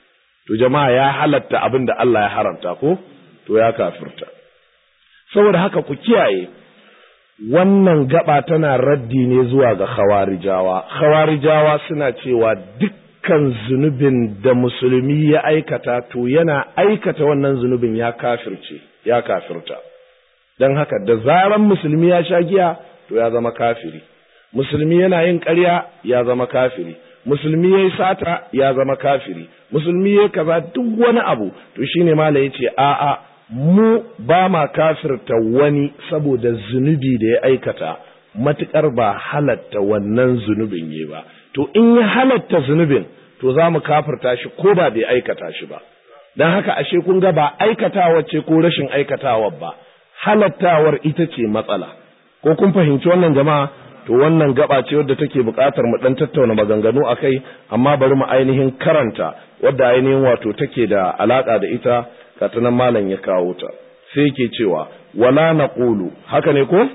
A: to jama'a ya halatta abin da Allah ya haramta ko to ya kafirta saboda haka ku kiyaye wannan gaba tana raddi ne zuwa ga khawarijawa khawarijawa suna cewa dukkan zunubin da musulmi ya aikata to yana aikata wannan zunubin ya kafirce ya kafirta don haka da zaran musulmi ya sha giya to ya zama kafiri musulmi yana yin ƙarya ya zama kafiri musulmi ya yi sata ya zama kafiri musulmi ya kaza duk wani abu to shine mala ya ce a'a mu ba ma kafirta wani saboda zunubi da ya aikata matuƙar ba halatta wannan zunubin yi ba to in ya halatta zunubin to za mu kafirta shi ko ba bai aikata shi ba don haka ashe kun ga ba aikatawa ce ko rashin aikatawa ba halattawar ita ce matsala ko kun fahimci wannan jama'a to wannan gaba ce wadda take buƙatar mu dan tattauna maganganu akai amma bari mu ainihin karanta wadda ainihin wato take da alaka da ita katanan malam ya kawo ta sai yake cewa wala naqulu haka ne ko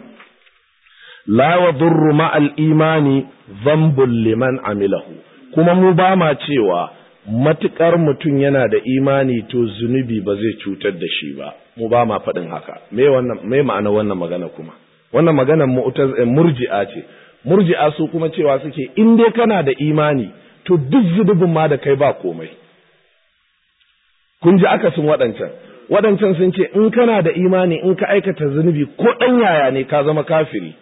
A: la yadurru ma al imani dhanbun liman amilahu kuma mu ba ma cewa matukar mutum yana da imani to zunubi ba zai cutar da shi ba mu ba ma faɗin haka me wannan me ma'ana wannan magana kuma wannan maganar murji'a ce murji'a su kuma cewa suke in dai kana da imani to duk zunubin ma da kai ba komai kun ji akasin waɗancan waɗancan sun ce in kana da imani in ka aikata zunubi ko ɗan yaya ne ka zama kafiri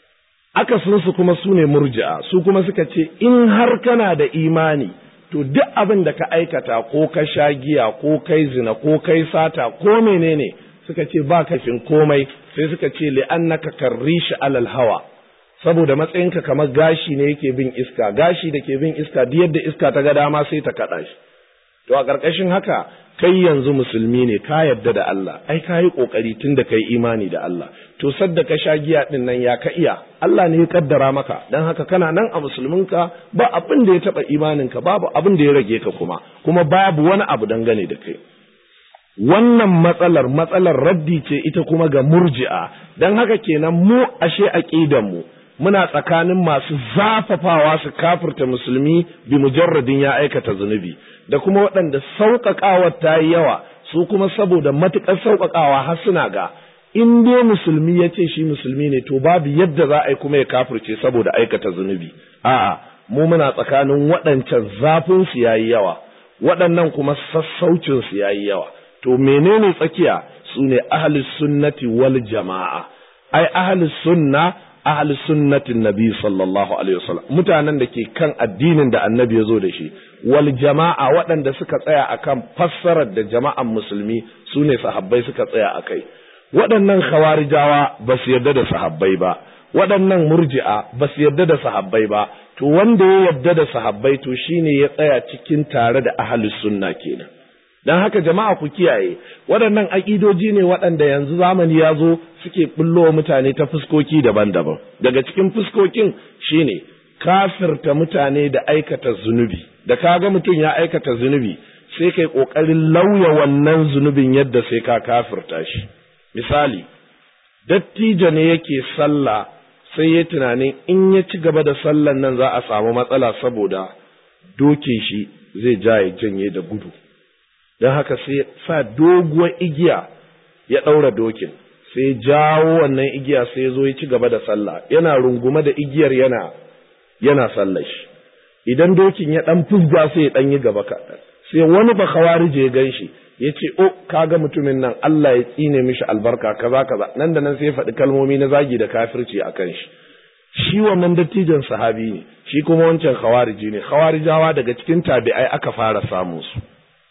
A: akasin su kuma su ne murji'a su kuma suka ce in har kana da imani to duk abin da ka aikata ko ka sha giya ko kai zina ko kai sata ko menene suka ce ba kafin komai sai suka ce li'annaka karrishi alal hawa saboda matsayinka kamar gashi ne yake bin iska gashi da ke bin iska duk yadda iska ta ga dama sai ta kaɗa shi to a ƙarƙashin haka kai yanzu musulmi ne ka yarda da Allah ai ka yi ƙoƙari tun da kai imani da Allah to sadda ka sha giya ɗin nan ya ka iya Allah ne ya kaddara maka don haka kana nan a musulminka ba abin da ya taɓa imaninka babu abin da ya rage ka kuma kuma babu wani abu dangane da kai wannan matsalar matsalar raddi ce ita kuma ga murji'a don haka kenan mu ashe aqidan mu muna tsakanin masu zafafawa su kafirta musulmi bi mujarradin ya aikata zunubi da kuma waɗanda sauƙaƙawar ta yi yawa su kuma saboda matuƙar sauƙaƙawa har suna ga in dai musulmi ya ce shi musulmi ne to babu yadda za a yi kuma ya kafirce saboda aikata zunubi a'a mu muna tsakanin waɗancan zafin su yayi yawa waɗannan kuma sassaucin su yayi yawa to menene tsakiya su ne ahlus sunnati wal jama'a ai ahlus sunna ahli sunnatin nabi sallallahu alaihi wasallam mutanen da ke kan addinin da annabi ya zo da shi wal jama'a waɗanda suka tsaya akan fassarar da jama'an musulmi su ne sahabbai suka tsaya akai waɗannan khawarijawa ba su yarda da sahabbai ba waɗannan murji'a ba su yarda da sahabbai ba to wanda ya yarda da sahabbai to shine ya tsaya cikin tare da ahli sunna kenan don haka jama'a ku kiyaye waɗannan aƙidoji ne waɗanda yanzu zamani ya zo suke ɓullo mutane ta fuskoki daban-daban daga cikin fuskokin shine kafirta mutane da aikata zunubi da kaga mutum ya aikata zunubi sai kai ƙoƙarin lauya wannan zunubin yadda sai ka kafirta shi misali dattijo ne yake sallah sai ya tunanin in ya ci gaba da sallan nan za a samu matsala saboda doke shi zai ja ya janye da gudu don haka sai sa doguwar igiya ya ɗaura dokin sai jawo wannan igiya sai zo ya ci gaba da sallah yana rungume da igiyar yana yana sallar shi idan dokin ya ɗan fusga sai ya ɗan yi gaba kaɗan sai wani ba kawarije ya gan shi ya ce o kaga mutumin nan Allah ya tsine mishi albarka kaza kaza nan da nan sai ya faɗi kalmomi na zagi da kafirci a kan shi shi wannan dattijan sahabi ne shi kuma wancan khawariji ne khawarijawa daga cikin tabi'ai aka fara samun su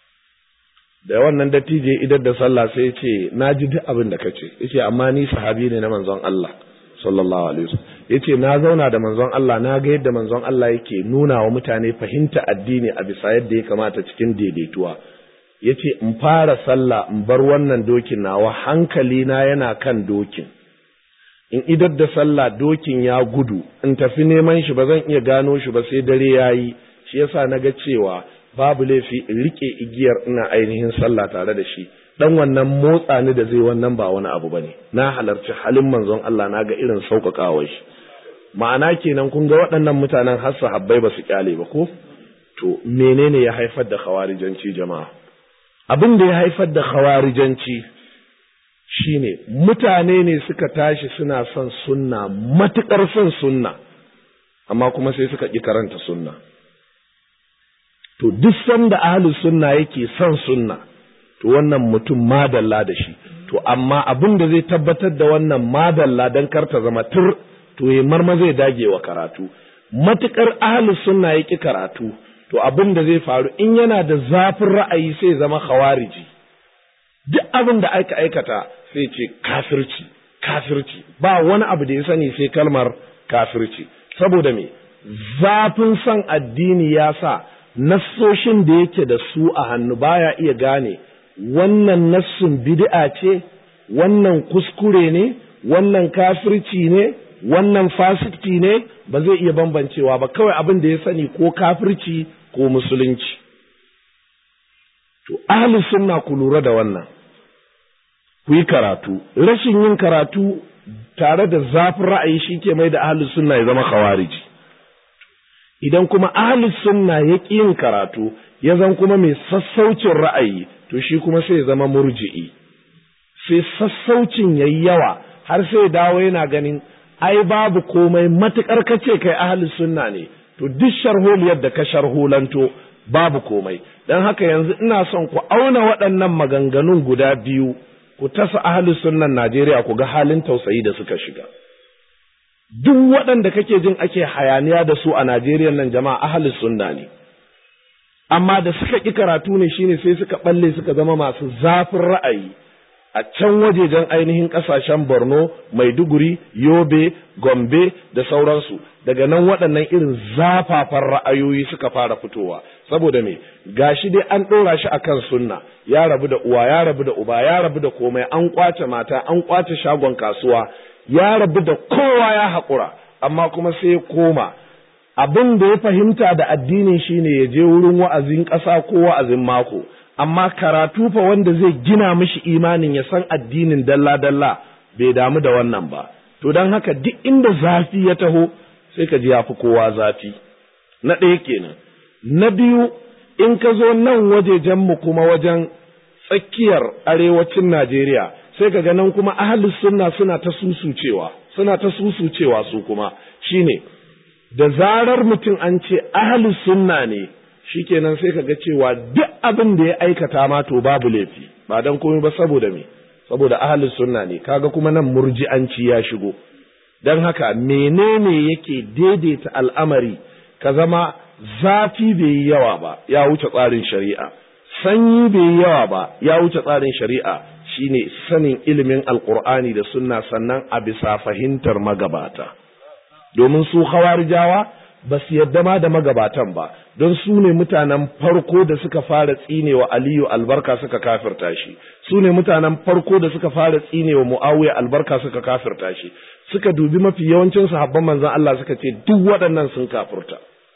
A: da wannan dattijo idan da sallah sai ya ce na ji duk abin da kace yace amma ni sahabi ne na manzon Allah sallallahu alaihi wasallam yace na zauna da manzon Allah na ga yadda manzon Allah yake nuna wa mutane fahimta addini a bisa yadda ya kamata cikin daidaituwa yace in fara sallah in bar wannan dokin nawa hankali na yana kan dokin in idar da sallah dokin ya gudu in tafi neman shi ba zan iya gano shi ba sai dare yayi shi yasa naga cewa babu laifi in rike igiyar ina ainihin sallah tare da shi dan wannan motsa ni da zai wannan ba wani abu bane na halarci halin manzon Allah na ga irin sauƙaƙawar shi ma'ana kenan kun ga waɗannan mutanen har sahabbai ba su kyale ba ko to menene ya haifar da khawarijanci jama'a abin da ya haifar da khawarijanci shine mutane ne suka tashi suna son sunna matuƙar son sunna amma kuma sai suka ƙi karanta sunna to duk sanda ahlus sunna yake son sunna to wannan mutum madalla da shi to amma abin da zai tabbatar da wannan madalla don karta zama tur to ya marma zai dage wa karatu matuƙar ahlus sunna ya ƙi karatu to abin da zai faru in yana da zafin ra'ayi sai zama khawariji duk abin da aka aikata sai ce kafirci kafirci ba wani abu da ya sani sai kalmar kafirci saboda me zafin son addini ya sa nassoshin da yake da su a hannu baya iya gane wannan nassun bid'a ce wannan kuskure ne wannan kafirci ne wannan fasikci ne ba zai iya bambancewa ba kawai abin da ya sani ko kafirci ko musulunci to ahli sunna ku lura da wannan ku yi karatu rashin yin karatu tare da zafin ra'ayi shi ke mai da ahli sunna ya zama khawariji idan kuma ahli sunna ya ƙi yin karatu ya zan kuma mai sassaucin ra'ayi to shi kuma sai ya zama murji'i sai sassaucin yayi yawa har sai dawo yana ganin ai babu komai matukar kace kai ahli sunna ne to duk sharholiyar da ka sharholanto babu komai dan haka yanzu ina son ku auna waɗannan maganganun guda biyu ku tasa ahli sunnan Najeriya ku ga halin tausayi da suka shiga duk waɗanda kake jin ake hayaniya da su a Najeriya nan jama'a ahli sunna ne amma da suka ƙi karatu ne shine sai suka balle suka zama masu zafin ra'ayi a can wajejen ainihin ƙasashen Borno, Maiduguri, Yobe, Gombe da sauransu daga nan waɗannan irin zafafan ra'ayoyi suka fara fitowa saboda me gashi dai an ɗora shi akan sunna ya rabu da uwa ya rabu da uba ya rabu da komai an kwace mata an kwace shagon kasuwa ya rabu da kowa ya haƙura amma kuma sai ya koma abin da ya fahimta da addinin shine ya je wurin wa'azin ƙasa ko wa'azin mako amma karatu fa wanda zai gina mishi imanin ya san addinin dalla-dalla bai damu da wannan ba to don haka duk inda zafi ya taho sai ka ji ya fi kowa zafi na ɗaya kenan na biyu in ka zo nan wajejenmu kuma wajen tsakiyar arewacin Najeriya sai ka ga nan kuma ahalus sunna suna ta susucewa suna ta susucewa su kuma shine da zarar mutum an ce ahalus sunna ne shikenan sai ka ga cewa duk abin da ya aikata ma to babu laifi ba dan komai ba saboda me saboda ahalus sunna ne kaga kuma nan murji'anci ya shigo dan haka menene yake daidaita al'amari ka zama zafi bai yi yawa ba ya wuce tsarin shari'a sanyi bai yi yawa ba ya wuce tsarin shari'a shine sanin ilimin alqur'ani da sunna sannan a bisa fahimtar magabata domin su hawarijawa ba su yadda ma da magabatan ba don su ne mutanen farko da suka fara tsinewa aliyu albarka suka kafirta shi su ne mutanen farko da suka fara tsinewa muawiya albarka suka kafirta shi suka dubi mafi yawancin sahabban manzon Allah suka ce duk waɗannan sun kafirta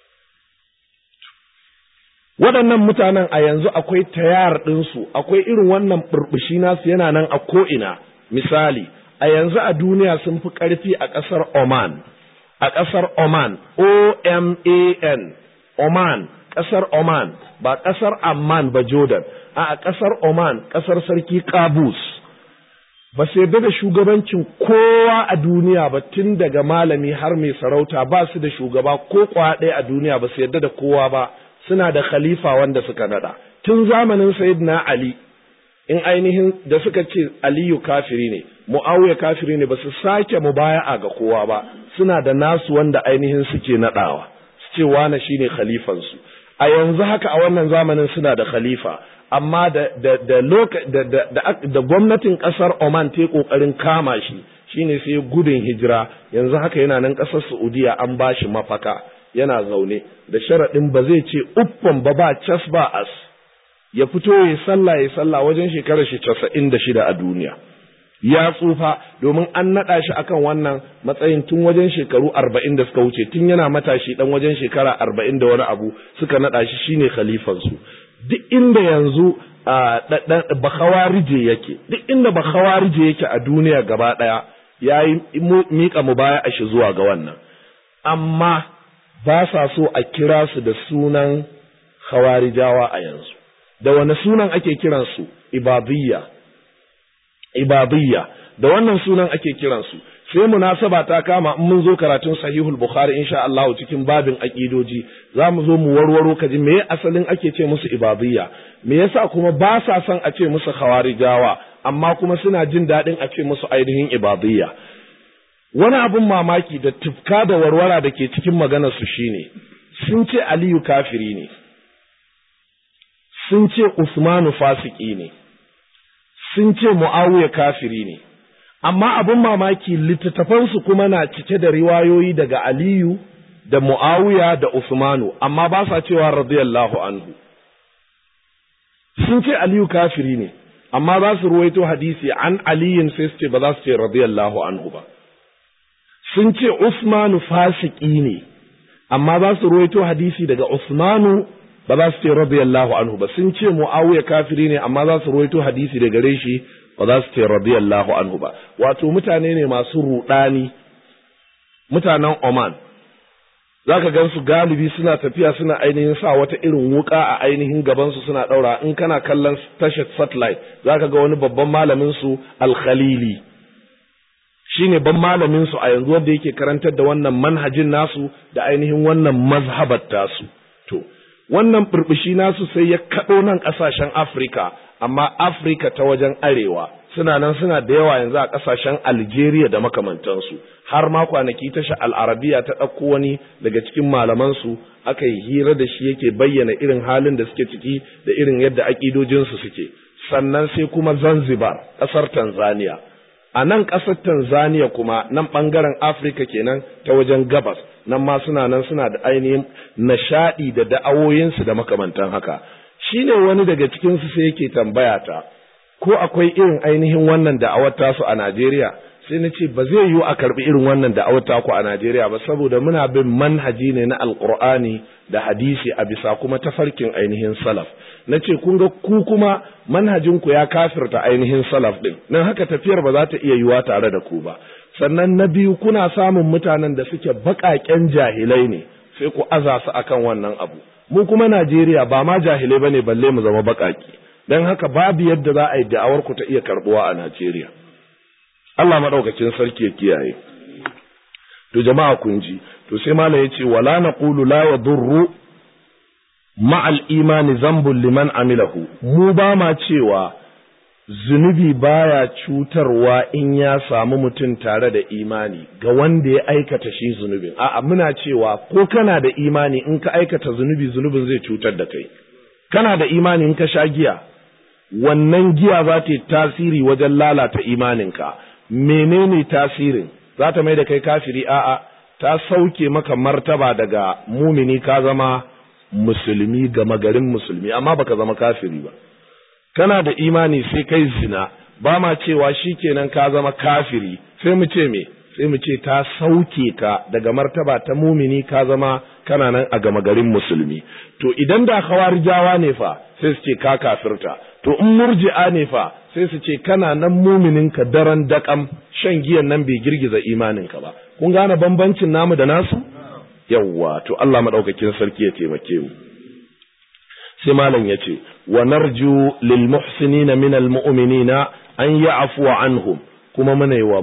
A: waɗannan mutanen a yanzu akwai tayar ɗinsu akwai irin wannan burbushi nasu yana nan a ko'ina misali a yanzu a duniya sun fi ƙarfi a ƙasar Oman a ƙasar Oman, O-M-A-N, Oman, ƙasar Oman, ba ƙasar Amman ba Jordan, a ƙasar Oman, ƙasar Sarki Kabus. Ba sai da shugabancin kowa a duniya ba tun daga malami har mai sarauta ba su da shugaba ko kwa ɗaya a duniya ba su yarda da kowa ba suna da khalifa wanda suka nada. Tun zamanin Sayyidina Ali, in ainihin da suka ce Aliyu kafiri ne, Mu'awiya kafiri ne ba su sake mubaya'a ga kowa ba, suna da nasu wanda ainihin suke naɗawa su ce wane shine khalifansu a yanzu haka a wannan zamanin suna da khalifa amma da da da da, da, gwamnatin ƙasar Oman ta ƙoƙarin kama shi shine sai gudun hijira yanzu haka yana nan ƙasar Saudiya an ba shi mafaka yana zaune da sharaɗin ba zai ce uffan ba ba cas ba as ya fito ya sallah ya sallah wajen shekarar shi casa'in da shida a duniya ya tsufa domin an naɗa shi akan wannan matsayin tun wajen shekaru arba'in da suka wuce tun yana matashi ɗan wajen shekara arba'in da wani abu suka naɗa shi shine khalifansu duk inda yanzu bakawarije yake duk inda bakawarije yake a duniya gaba ɗaya ya yi miƙa mu baya a shi zuwa ga wannan amma ba sa so a kira su da sunan khawarijawa a yanzu da wani sunan ake kiransu ibadiyya ibadiyya da wannan sunan ake kiransu sai munasaba ta kama in mun zo karatun sahihul bukhari insha Allah cikin babin aqidoji za mu zo mu warwaro kaji me asalin ake ce musu ibadiyya me yasa kuma ba sa son a ce musu khawarijawa amma kuma suna jin daɗin a ce musu ainihin ibadiyya wani abin mamaki da tufka da warwara da ke cikin maganar su shine sun ce aliyu kafiri ne sun ce usmanu fasiki ne sun ce muawiya kafiri ne amma abin mamaki littattafansu kuma na cike da riwayoyi daga Aliyu da Muawiya da Usmanu amma ba sa cewa radiyallahu anhu sun ce Aliyu kafiri ne amma za su ruwaito hadisi an aliyin sai su ce ba za su ce radiyallahu anhu ba sun ce Usmanu fasiki ne amma za su ruwaito hadisi daga Usmanu ba za su ce radiyallahu anhu ba sun ce Muawiya kafiri ne amma za su ruwaito hadisi daga gare shi ba za su ce radiyallahu anhu ba wato mutane ne masu rudani mutanen Oman zaka gan su galibi suna tafiya suna ainihin sa wata irin wuka a ainihin gaban su suna daura in kana kallon tashar satellite zaka ga wani babban malamin su al-Khalili shine ban malamin su a yanzu wanda yake karantar da wannan manhajin nasu da ainihin wannan mazhabar tasu to wannan burbushi nasu sai ya kaɗo nan ƙasashen Afirka amma Afirka ta wajen arewa suna nan suna da yawa yanzu a ƙasashen Algeria da makamantansu har ma kwanaki tasha al'arabiya ta ɗauko wani daga cikin malamansu aka yi hira da shi yake bayyana irin halin da suke ciki da irin yadda aƙidojinsu suke sannan sai kuma Zanzibar ƙasar Tanzania a nan ƙasar Tanzania kuma nan ɓangaren Afirka kenan ta wajen gabas nan ma suna nan suna da ainihin nishaɗi da da'awoyinsu da makamantan haka shi ne wani daga cikinsu sai yake tambaya ta ko akwai irin ainihin wannan da'awar tasu a Najeriya sai na ce ba zai yiwu a karɓi irin wannan da'awar taku a Najeriya ba saboda muna bin manhaji ne na Alƙur'ani da hadisi a bisa kuma tafarkin ainihin salaf na ce kun ga ku kuma manhajinku ya kafirta ainihin salaf ɗin nan haka tafiyar ba za ta iya yiwa tare da ku ba sannan na biyu kuna samun mutanen da suke baƙaƙen jahilai ne sai ku aza su akan wannan abu mu kuma Najeriya ba ma jahilai bane balle mu zama baƙaƙi dan haka babu yadda za a yi da'awar ku ta iya karbuwa a Najeriya Allah madaukakin sarki ya kiyaye to jama'a kun ji to sai malam yace wala naqulu la yadurru ma'al imani zambun liman amilahu mu ba ma cewa zunubi baya cutarwa in ya samu mutum tare da imani ga wanda ya aikata shi zunubin a'a muna cewa ko kana da imani in ka aikata zunubi zunubin zai cutar da kai kana da imani in ka sha giya wannan giya za ta yi tasiri wajen lalata imaninka menene tasirin za ta mai da kai kafiri a'a ta sauke maka martaba daga mumini ka zama musulmi gama garin musulmi amma baka zama kafiri ba kana da imani sai kai zina ba ma cewa shikenan ka zama kafiri sai mu ce me sai mu ce ta sauke ka daga martaba ta mumini ka zama kana nan a gama garin musulmi to idan da khawarijawa ne fa sai su ce ka kafirta to in murji'a ne fa sai su ce kana nan muminin ka daren dakam shan giyan nan bai girgiza imanin ka ba kun gane bambancin namu da nasu yawwa to Allah madaukakin sarki ya taimake mu sai malam yace wa narju lil muhsinina min al mu'minina an ya'fu anhum kuma muna yi wa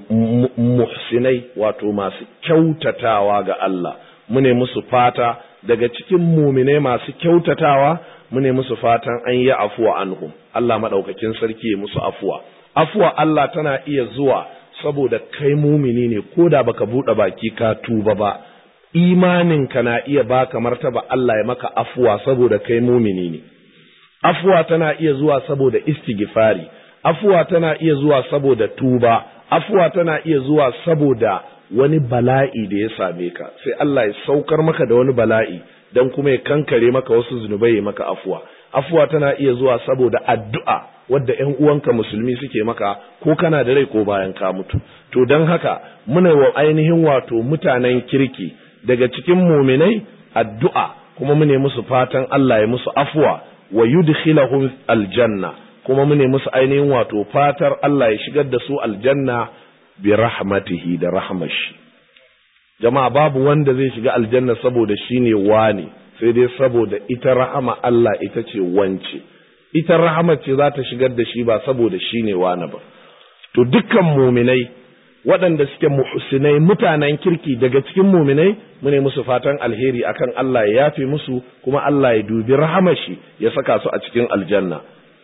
A: muhsinai wato masu kyautatawa ga Allah mune musu fata daga cikin muminai masu kyautatawa mune musu fatan an yi afuwa anhum Allah madaukakin sarki ya musu afuwa afuwa Allah tana iya zuwa saboda kai mumini ne ko da baka buɗe baki ka tuba ba imaninka na iya baka martaba Allah ya maka afuwa saboda kai mumini ne afuwa tana iya zuwa saboda istighfari afuwa tana iya zuwa saboda tuba afuwa tana iya zuwa saboda wani bala'i da ya same ka sai Allah ya saukar maka da wani bala'i dan kuma ya kankare maka wasu zunubai ya maka afuwa afuwa tana iya zuwa saboda addu'a wadda ƴan uwanka musulmi suke maka ko kana da rai ko bayan ka mutu to don haka muna wa ainihin wato mutanen kirki daga cikin muminai addu'a kuma mune musu fatan Allah ya musu afuwa wa yudkhilahum aljanna kuma mune musu ainihin wato fatar Allah ya shigar da su aljanna bi rahmatihi da rahmashi jama'a babu wanda zai shiga aljanna saboda shine wani sai dai saboda ita rahama Allah ita ce wance ita rahama ce za ta shigar da shi ba saboda shi ne wani ba to dukkan muminai waɗanda suke muhsinai mutanen kirki daga cikin muminai mune musu fatan alheri akan Allah ya yafe musu kuma Allah ya dubi rahamar shi ya saka su a cikin aljanna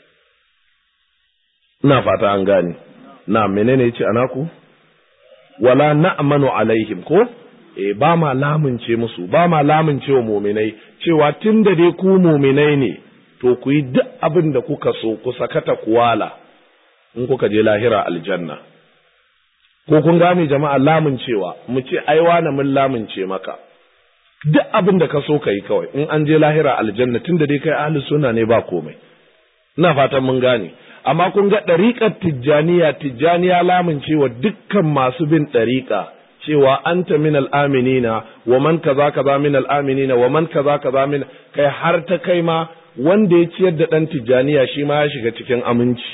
A: ina fata an gane na menene yace anaku wala na'manu alaihim ko eh ba ma lamunce musu ba ma lamunce wa muminai cewa tunda dai ku muminai ne to ku yi duk abin da kuka so ku sakata kuwala in kuka je lahira aljanna ko kun gane jama'a lamuncewa mu ce ai wani mun lamunce maka duk abin da ka so ka yi kawai in an je lahira aljanna tunda dai kai ahli sunna ne ba komai ina fatan mun gane amma kun ga ɗariƙar tijjaniya tijjaniya lamuncewa dukkan masu bin ɗariƙa cewa anta min al'aminina wa man kaza kaza min al'aminina wa man kaza kaza min kai har ta kai ma wanda ya ciyar da ɗan tijjaniya shi ma ya shiga cikin aminci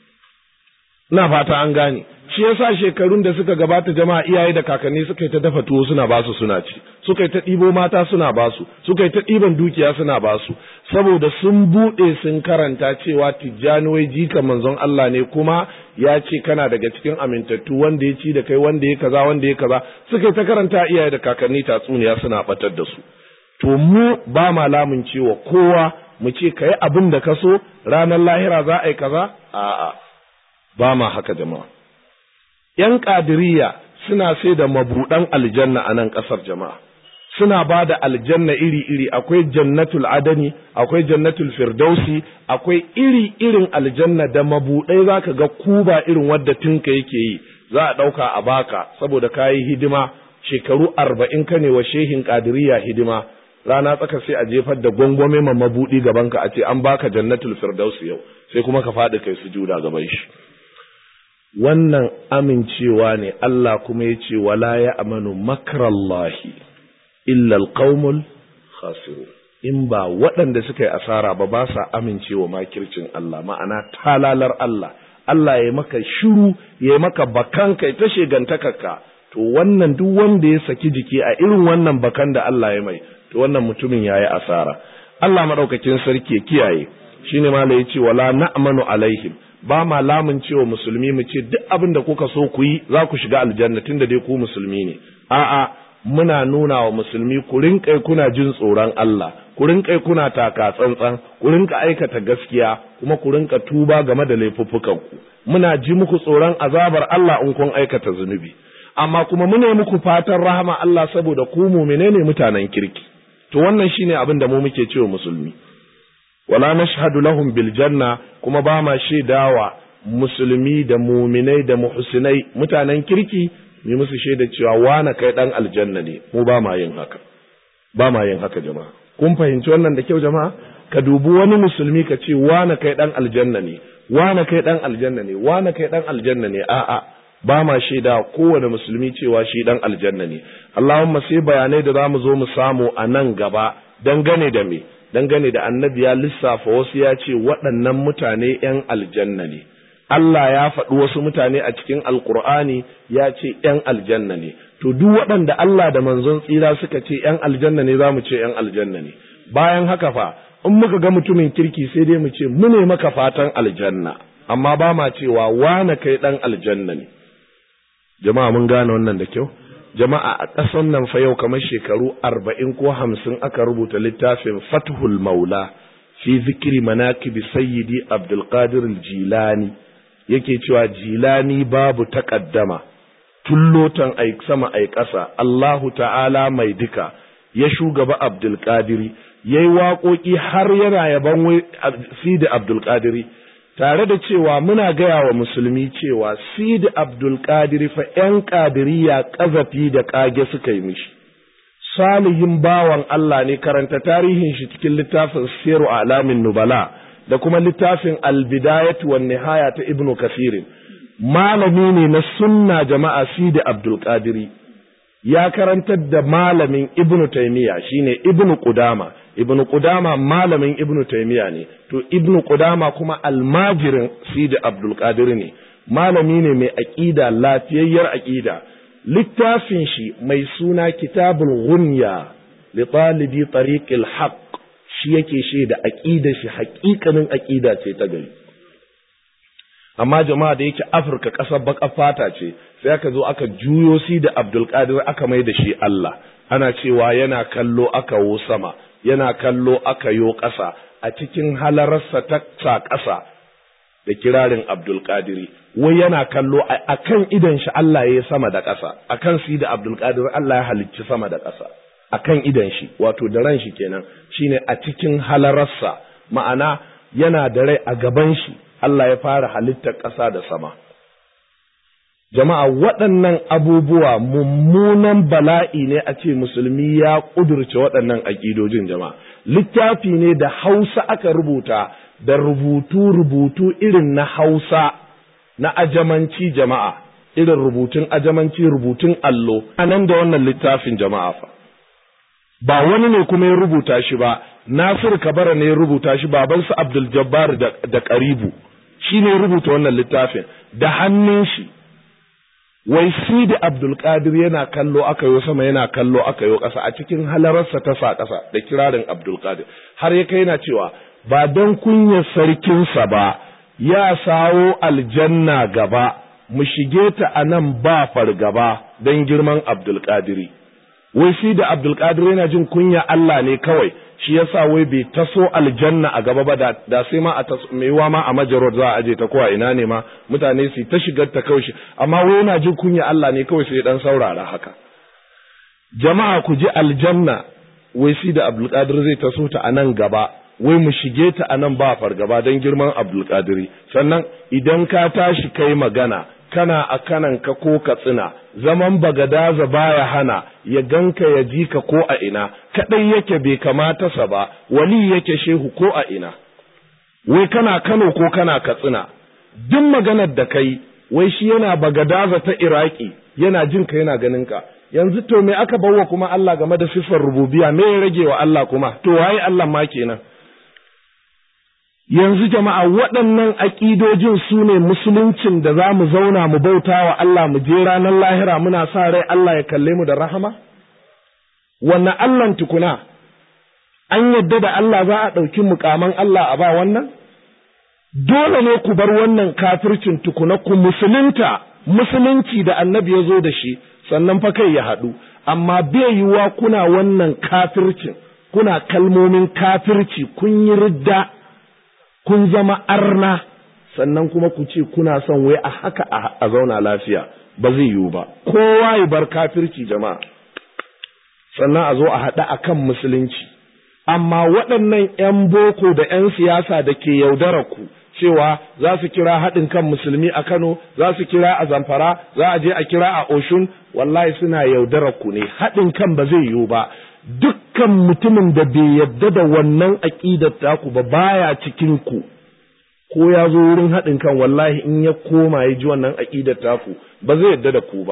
A: ina fata an gane shi yasa shekarun da suka gabata jama'a iyaye da kakanni suka yi ta dafa tuwo suna basu suna ci suka yi ta ɗibo mata suna basu suka yi ta ɗiban dukiya suna basu saboda sun buɗe sun karanta cewa tijjani wai jika manzon Allah ne kuma ya ce kana daga cikin amintattu wanda ya ci da kai wanda ya kaza wanda ya kaza suka yi ta karanta iyaye da kakanni tatsuniya suna batar da su to mu ba ma lamun cewa kowa mu ce ka yi abin da ka so ranar lahira za a yi kaza a'a ba ma haka jama'a ‘yan ƙadiriya suna sai da mabuɗan aljanna a nan ƙasar jama'a, suna ba da aljanna iri-iri, akwai jannatul adani, akwai jannatul firdausi, akwai iri-irin aljanna da mabuɗai za ka ga kuba irin wadda tinka yake yi, za a ɗauka a baka saboda ka yi hidima shekaru arba'in ka ne wa shehin ƙadiriya hidima. Rana tsaka sai a jefar da gwangwame ma mabuɗi gabanka a ce an baka jannatul firdausi yau, sai kuma ka faɗi kai sujuda gaban shi. wannan amincewa ne Allah kuma ya ce wala ya amanu makarallahi illa alqaumul khasiru in ba waɗanda suka yi asara ba ba sa amincewa makircin Allah ma'ana talalar Allah Allah ya maka shiru ya maka bakan kai ta shegantakarka to wannan duk wanda ya saki jiki a irin wannan bakan da Allah ya mai to wannan mutumin yayi asara Allah madaukakin sarki ya kiyaye shine ma ya ce wala na'manu alaihim ba ma lamun cewa musulmi mu ce duk abin da kuka so ku yi za ku shiga aljanna tunda dai ku musulmi ne a'a muna nuna wa musulmi ku rinƙai kuna jin tsoron Allah ku rinƙai kuna taka tsantsan ku rinka aikata gaskiya kuma ku rinka tuba game da laifuffukan ku muna ji muku tsoron azabar Allah in kun aikata zunubi amma kuma muna muku fatan rahama Allah saboda ku mu'mine ne mutanen kirki to wannan shine abin da mu muke cewa musulmi wala nashhadu lahum bil janna kuma ba ma shaidawa musulmi da muminai da muhsinai mutanen kirki mu musu shaida cewa wana kai dan aljanna ne mu ba ma yin haka ba ma yin haka jama'a kun fahimci wannan da kyau jama'a ka dubi wani musulmi ka ce wana kai dan aljanna ne wana kai dan aljanna ne wana kai dan aljanna ne a'a ba ma shaida kowane musulmi cewa shi dan aljanna ne Allahumma sai bayanai da zamu zo mu samu a nan gaba dangane da me dangane da annabi ya lissafa wasu ya ce waɗannan mutane ‘yan aljanna ne, Allah ya faɗi wasu mutane a cikin Alƙur'ani ya ce ‘yan aljanna ne, to duk waɗanda Allah da manzon tsira suka ce ‘yan aljanna ne za mu ce ‘yan aljanna ne, bayan haka fa, in muka ga mutumin kirki sai dai mu ce mu ne maka fatan aljanna, amma ba ma cewa wane kai ɗan aljanna ne. Jama'a mun gane wannan da kyau? jama'a a ƙasan nan fa yau kamar shekaru arba'in ko hamsin aka rubuta littafin fathul maula fi zikiri manakibi sayyidi abdulkadir jilani yake cewa jilani babu taƙaddama tullotan ai sama ai ƙasa Allahu ta'ala mai duka ya shugaba abdulkadiri ya yi waƙoƙi har yana yaban sidi abdulkadiri tare da cewa muna gaya wa musulmi cewa Sidi Abdulkadir fa ‘yan ƙadiriya ƙazafi da ƙage suka yi mishi. Salihin bawan Allah ne karanta tarihin shi cikin littafin Siru Alamin Nubala da kuma littafin Albidayat wa Nihaya ta Ibnu Kasirin. Malami ne na sunna jama'a Sidi Abdulkadiri. Ya karantar da malamin Ibnu Taymiya shine Ibnu Qudama. ibnu Qudama malamin ibnu Taymiya ne to ibnu Qudama kuma almajirin Sidi Abdul Qadir ne malami ne mai aqida lafiyayyar aqida littafin shi mai suna Kitabul Ghunya li talibi tariqil haqq shi yake shaida aqida shi haƙiƙanin aqida ce ta gari amma jama'a da yake Afirka ƙasar baƙar fata ce sai aka zo aka juyo si da Abdul Qadir aka mai da shi Allah ana cewa yana kallo aka wo sama yana kallo aka yo ƙasa a cikin halararsa ta sa ƙasa da kirarin Abdul Qadiri wai yana kallo a kan idan shi Allah ya sama da ƙasa a kan si da Abdul Qadir Allah ya halicci sama da ƙasa a kan idan shi wato da ran shi kenan shine a cikin halararsa ma'ana yana da rai a gaban shi Allah ya fara halittar ƙasa da sama jama'a waɗannan abubuwa mummunan bala'i ne a ce musulmi ya ƙudurce waɗannan aƙidojin jama'a littafi ne da hausa aka rubuta da rubutu-rubutu irin na hausa na ajamanci jama'a irin rubutun ajamanci rubutun allo a nan da wannan littafin jama'a fa ba wani ne kuma ya rubuta shi ba Nasir Kabara ne ya rubuta shi babansa Abdul Jabbar da, da Karibu shi ne rubuta wannan littafin da hannun shi wai si da Abdul Qadir yana kallo aka yo sama yana kallo aka yo ƙasa a cikin halararsa ta sa ƙasa da kirarin Abdul Qadir har ya kai yana cewa ba don kunyar sarkinsa ba ya sawo aljanna gaba mu shige ta a nan ba fargaba don girman Abdul Qadiri wai shi da Abdul Qadir yana jin kunya Allah ne kawai shi yasa wai bai taso aljanna a gaba ba da, da sai ma a maiwa ma a majarod za a aje ta ko a ina ne ma mutane su ta shigar ta kawai amma wai yana jin kunya Allah ne kawai sai dan saurara haka jama'a ku ji aljanna wai shi da Abdul Qadir zai taso ta a nan gaba wai mu shige ta a nan ba fargaba don girman Abdul Qadiri sannan idan ka tashi kai magana kana a kananka ko ka tsina zaman bagadaza baya hana ya ganka ya ji ka ko a ina kadai yake bai kamata sa ba wali yake shehu ko a ina wai kana Kano ko kana Katsina duk maganar da kai wai shi yana bagadaza ta Iraki yana jin ka yana ganin ka yanzu to me aka bawa kuma Allah game da sifar rububiya me ya rage wa Allah kuma to waye Allah ma kenan yanzu jama'a waɗannan aƙidojin su ne musuluncin da za mu zauna mu bauta wa Allah mu je ranar lahira muna sa rai Allah ya kalle mu da rahama? Wannan Allahn tukuna, an yadda da Allah za a ɗauki mukaman Allah a ba wannan? Dole ne ku bar wannan kafircin tukuna ku musulunta, musulunci da annabi ya zo da shi, sannan fa kai ya haɗu, amma bai yiwuwa kuna wannan kafircin, kuna kalmomin kafirci, kun yi ridda. kun zama arna sannan kuma ku ce kuna son wai a haka a zauna lafiya ba zai yiwu ba kowa ya bar kafirci jama'a sannan a zo a haɗa a kan musulunci amma waɗannan 'yan boko da 'yan siyasa da ke yaudara ku cewa za su kira haɗin kan musulmi a Kano za su kira a Zamfara za a je a kira a Oshun wallahi suna yaudara ku ne haɗin kan ba zai yiwu ba dukkan mutumin da bai yadda da wannan aƙidar taku ba baya cikin ku ko ya zo wurin haɗin kan wallahi in ya koma ya ji wannan aƙidar taku ba zai yadda da ku ba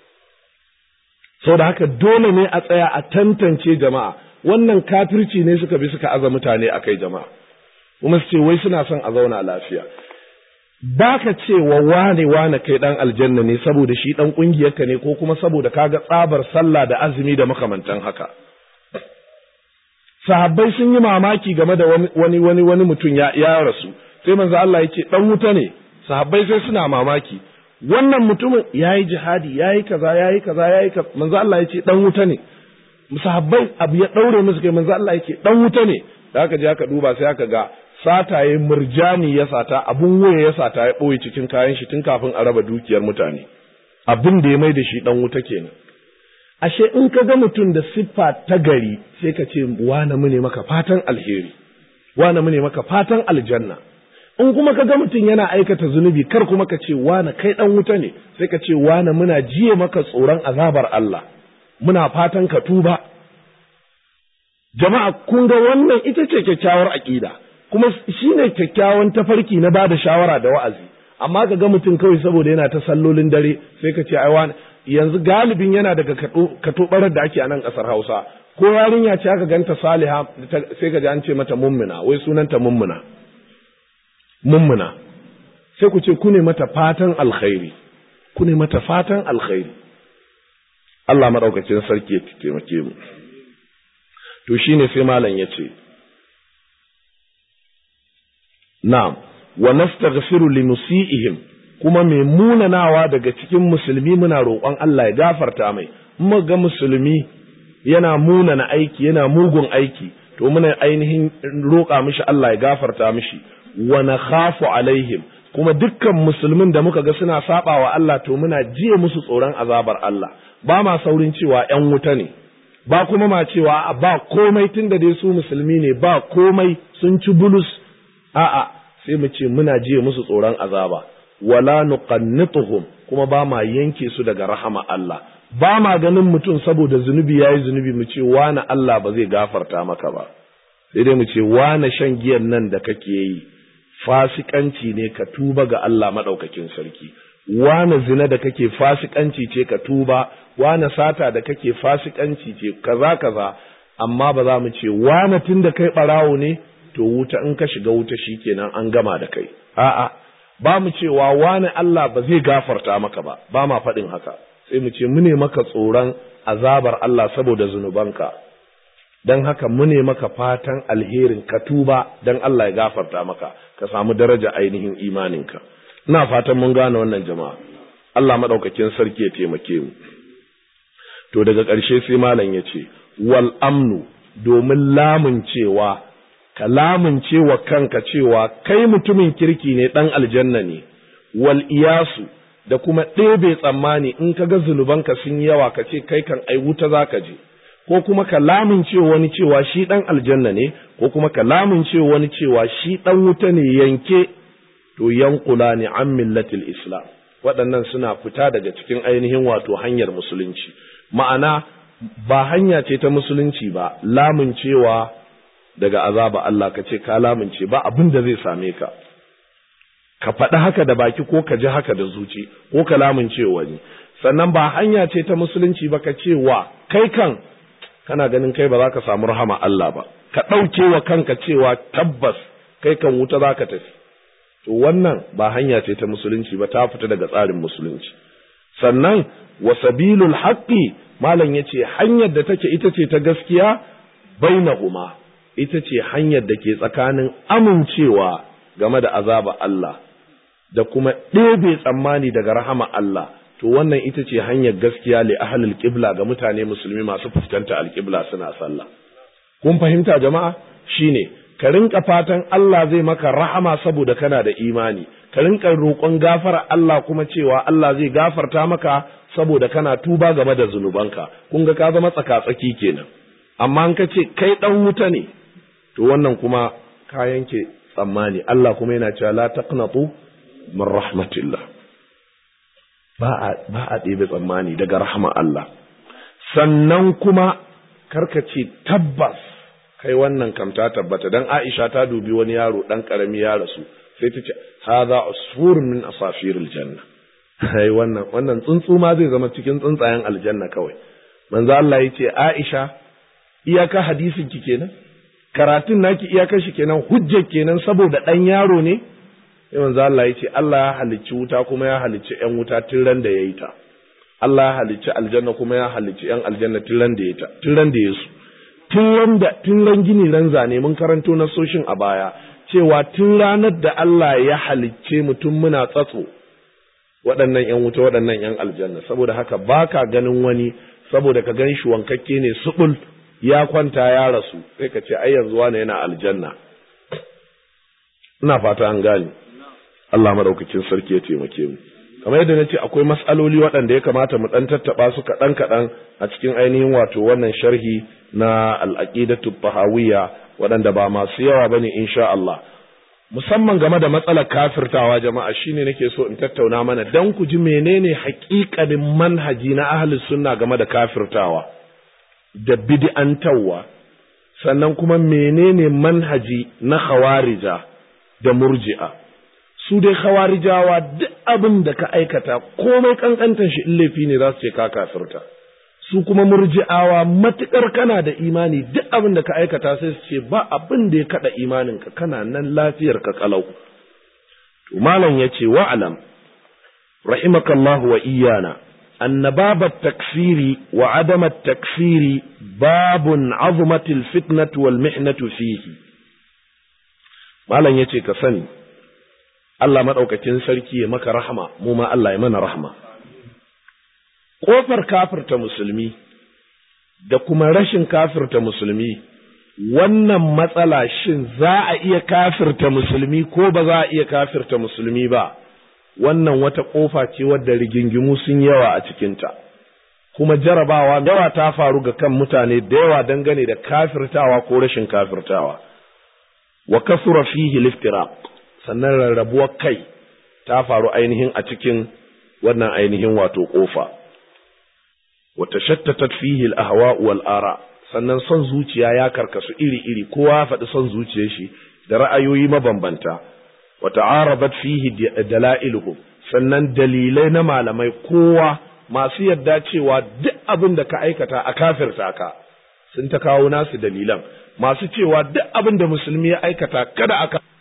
A: sau da haka dole ne a tsaya a tantance jama'a wannan kafirci ne suka bi suka aza mutane a kai jama'a kuma su ce wai suna son a zauna lafiya ba ka ce wa wane wane kai dan aljanna ne saboda shi dan ƙungiyarka ne ko kuma saboda kaga tsabar sallah da azumi da makamantan haka sahabbai sun yi mamaki game da wani wani wani mutum ya, ya rasu sai manzo Allah yake dan wuta ne sahabbai sai suna mamaki wannan mutumin yayi jihadi yayi kaza yayi kaza yayi kaza manzo Allah yake dan wuta ne sahabbai abu ya daure musu kai manzo Allah yake dan wuta ne da aka je aka duba sai aka ga sataye murjani ya sata abun waya ya sata ya boye cikin kayan shi tun kafin a raba dukiyar mutane abin da ya mai da shi dan wuta kenan ashe in ka ga mutum da siffa ta gari sai ka ce wane mu ne maka fatan alheri wane mu ne maka fatan aljanna in kuma ka ga mutum yana aikata zunubi kar kuma ka ce wane kai dan wuta ne sai ka ce wane muna jiye maka tsoron azabar Allah muna fatan ka tuba jama'a kun ga wannan ita ce kyakkyawar aƙida kuma shine kyakkyawan tafarki na bada shawara da wa'azi amma ka ga mutum kawai saboda yana ta sallolin dare sai ka ce ai wani yanzu galibin yana daga katobarar da ake a nan ƙasar Hausa ko yarinya ce aka ganta Saliha sai ka ji an ce mata mummuna wai sunanta mummuna mummuna sai ku ce ku ne mata fatan alkhairi ku ne mata fatan alkhairi Allah madaukakin sarki ya taimake mu to shine sai malam ya ce na'am wa nastaghfiru li musiihim kuma mai munanawa daga cikin musulmi muna roƙon Allah ya gafarta mai mu ga musulmi yana munana aiki yana mugun aiki to muna ainihin roƙa mishi Allah ya gafarta mishi wa nakhafu alaihim kuma dukkan musulmin da muka ga suna saba wa Allah to muna jiye musu tsoron azabar Allah ba ma saurin cewa ƴan wuta ne ba kuma ma cewa ba komai tunda dai su musulmi ne ba komai sun ci bulus a'a sai mu ce muna jiye musu tsoron azaba wala nuqannituhum kuma ba ma yanke su daga rahama Allah ba ma ganin mutum saboda zunubi yayi zunubi mu ce wani Allah ba zai gafarta maka ba sai dai mu ce wani shan giyan nan da kake yi fasikanci ne ka tuba ga Allah madaukakin sarki wani zina da kake fasikanci ce ka tuba wani sata da kake fasikanci ce kaza kaza amma ba za mu ce wani tun da kai barawo ne to wuta in ka shiga wuta shikenan an gama da kai a'a ba mu cewa wani Allah ba zai gafarta maka ba ba ma faɗin haka sai mu ce mune maka tsoron azabar Allah saboda zunubanka don haka mune maka fatan alherin ka tuba don Allah ya gafarta maka ka samu daraja ainihin imaninka ina fatan mun gane wannan jama'a Allah madaukakin sarki ya taimake mu to daga ƙarshe sai malam ya ce wal amnu domin lamun cewa ka lamunce wa kanka cewa kai mutumin kirki ne ɗan aljanna ne, wal iyasu da kuma ɗebe tsammani in ka ga zunubanka sun yawa ka ce kai kan ai wuta za ka je, ko kuma ka lamunce wani cewa shi ɗan aljanna ne, ko kuma ka lamunce wani cewa shi ɗan wuta ne yanke, to yankula ne an millatil Islam. Waɗannan suna fita daga cikin ainihin wato hanyar musulunci. Ma'ana ba hanya ce ta musulunci ba, lamuncewa daga azaba Allah ka ce ka lamince ba abin da zai same ka ka faɗi haka da baki ko ka ji haka da zuci ko ka lamince wani sannan ba hanya ce ta musulunci ba ka ce wa kai kan kana ganin kai ba za ka samu rahama Allah ba ka ɗauke wa kanka cewa tabbas kai kan wuta za ka tafi to wannan ba hanya ce ta musulunci ba ta fita daga tsarin musulunci sannan wa sabilul haqqi malam yace hanyar da take ita ce ta gaskiya bainahuma ita ce hanyar da ke tsakanin amincewa game da azaba Allah da kuma ɗebe tsammani daga rahama Allah to wannan ita ce hanyar gaskiya li ahlul qibla ga mutane musulmi masu fuskanta alqibla suna sallah kun fahimta jama'a shine ka rinka fatan Allah zai maka rahama saboda kana da imani ka rinka roƙon gafara Allah kuma cewa Allah zai gafarta maka saboda kana tuba game da zunubanka kun ga ka zama tsaka-tsaki kenan amma in ka ce kai dan wuta ne to wannan kuma ka yanke tsammani Allah kuma yana cewa la taqnatu min rahmatillah ba a ba a ɗebe tsammani daga rahama Allah sannan kuma karka ce tabbas kai wannan kam ta tabbata dan Aisha ta dubi wani yaro dan karami ya rasu sai ta ce hadha usfurun min asafiril janna ai wannan wannan tsuntsu ma zai zama cikin tsuntsayen aljanna kawai manzo Allah yace Aisha iyaka hadisin ki kenan karatun naki iyakar shi kenan hujjar kenan saboda ɗan yaro ne sai manzo Allah ya ce Allah ya halicci wuta kuma ya halicci ƴan wuta tun ran da yayi ta Allah ya halicci aljanna kuma ya halicci ƴan aljanna tun ran da yayi ta tun ran da yayi tun ran da tun ran gini ran zane mun karanto na soshin a baya cewa tun ranar da Allah ya halicce mutum muna tsatso waɗannan ƴan wuta waɗannan ƴan aljanna saboda haka baka ganin wani saboda ka gan shi wankakke ne subul ya kwanta ya rasu sai ka ce ai yanzu wani yana aljanna ina fata an gane Allah madaukakin sarki ya taimake mu kamar yadda nace akwai mas'aloli waɗanda ya kamata mu dan tattaba su kaɗan kaɗan a cikin ainihin wato wannan sharhi na al-aqidatu tahawiyya waɗanda ba masu yawa bane insha Allah musamman game da matsalar kafirtawa jama'a shine nake so in tattauna mana dan ku ji menene haƙiƙanin manhaji na ahlus sunna game da kafirtawa da bid'antawa sannan kuma menene manhaji na khawarija da murji'a su dai khawarijawa duk abin da ka aikata komai kankantan shi in laifi ne za su ce ka kafirta su kuma murji'awa matukar kana da imani duk abin da ka aikata sai su ce ba abin da ya kada imanin ka kana nan lafiyar ka kalau to malam yace wa'alam rahimakallahu wa iyana أن باب التكفير وعدم التكفير باب عظمت الفتنة والمحنة فيه malam yace ka sani Allah madaukakin sarki ya maka rahama mu ma Allah ya mana rahama kofar kafirta musulmi da kuma rashin kafirta musulmi wannan matsala shin za a iya kafirta musulmi ko ba za a iya kafirta musulmi ba wannan wata kofa ce wadda rigingimu sun yawa a cikinta kuma jarabawa yawa ta faru ga kan mutane da yawa dangane da kafirtawa ko rashin kafirtawa wa kasura fihi liftiraq sannan rarrabuwar kai ta faru ainihin a cikin wannan ainihin wato kofa wa tashattatat fihi al-ahwa wal ara sannan son zuciya ya karkasu iri-iri kowa ya faɗi son zuciyar shi da ra'ayoyi mabambanta wa ta'arabat fihi dalailuhu sannan dalilai na malamai kowa masu yadda cewa duk abin da ka aikata a kafirta ka sun ta kawo nasu dalilan masu cewa duk abin da musulmi ya aikata kada aka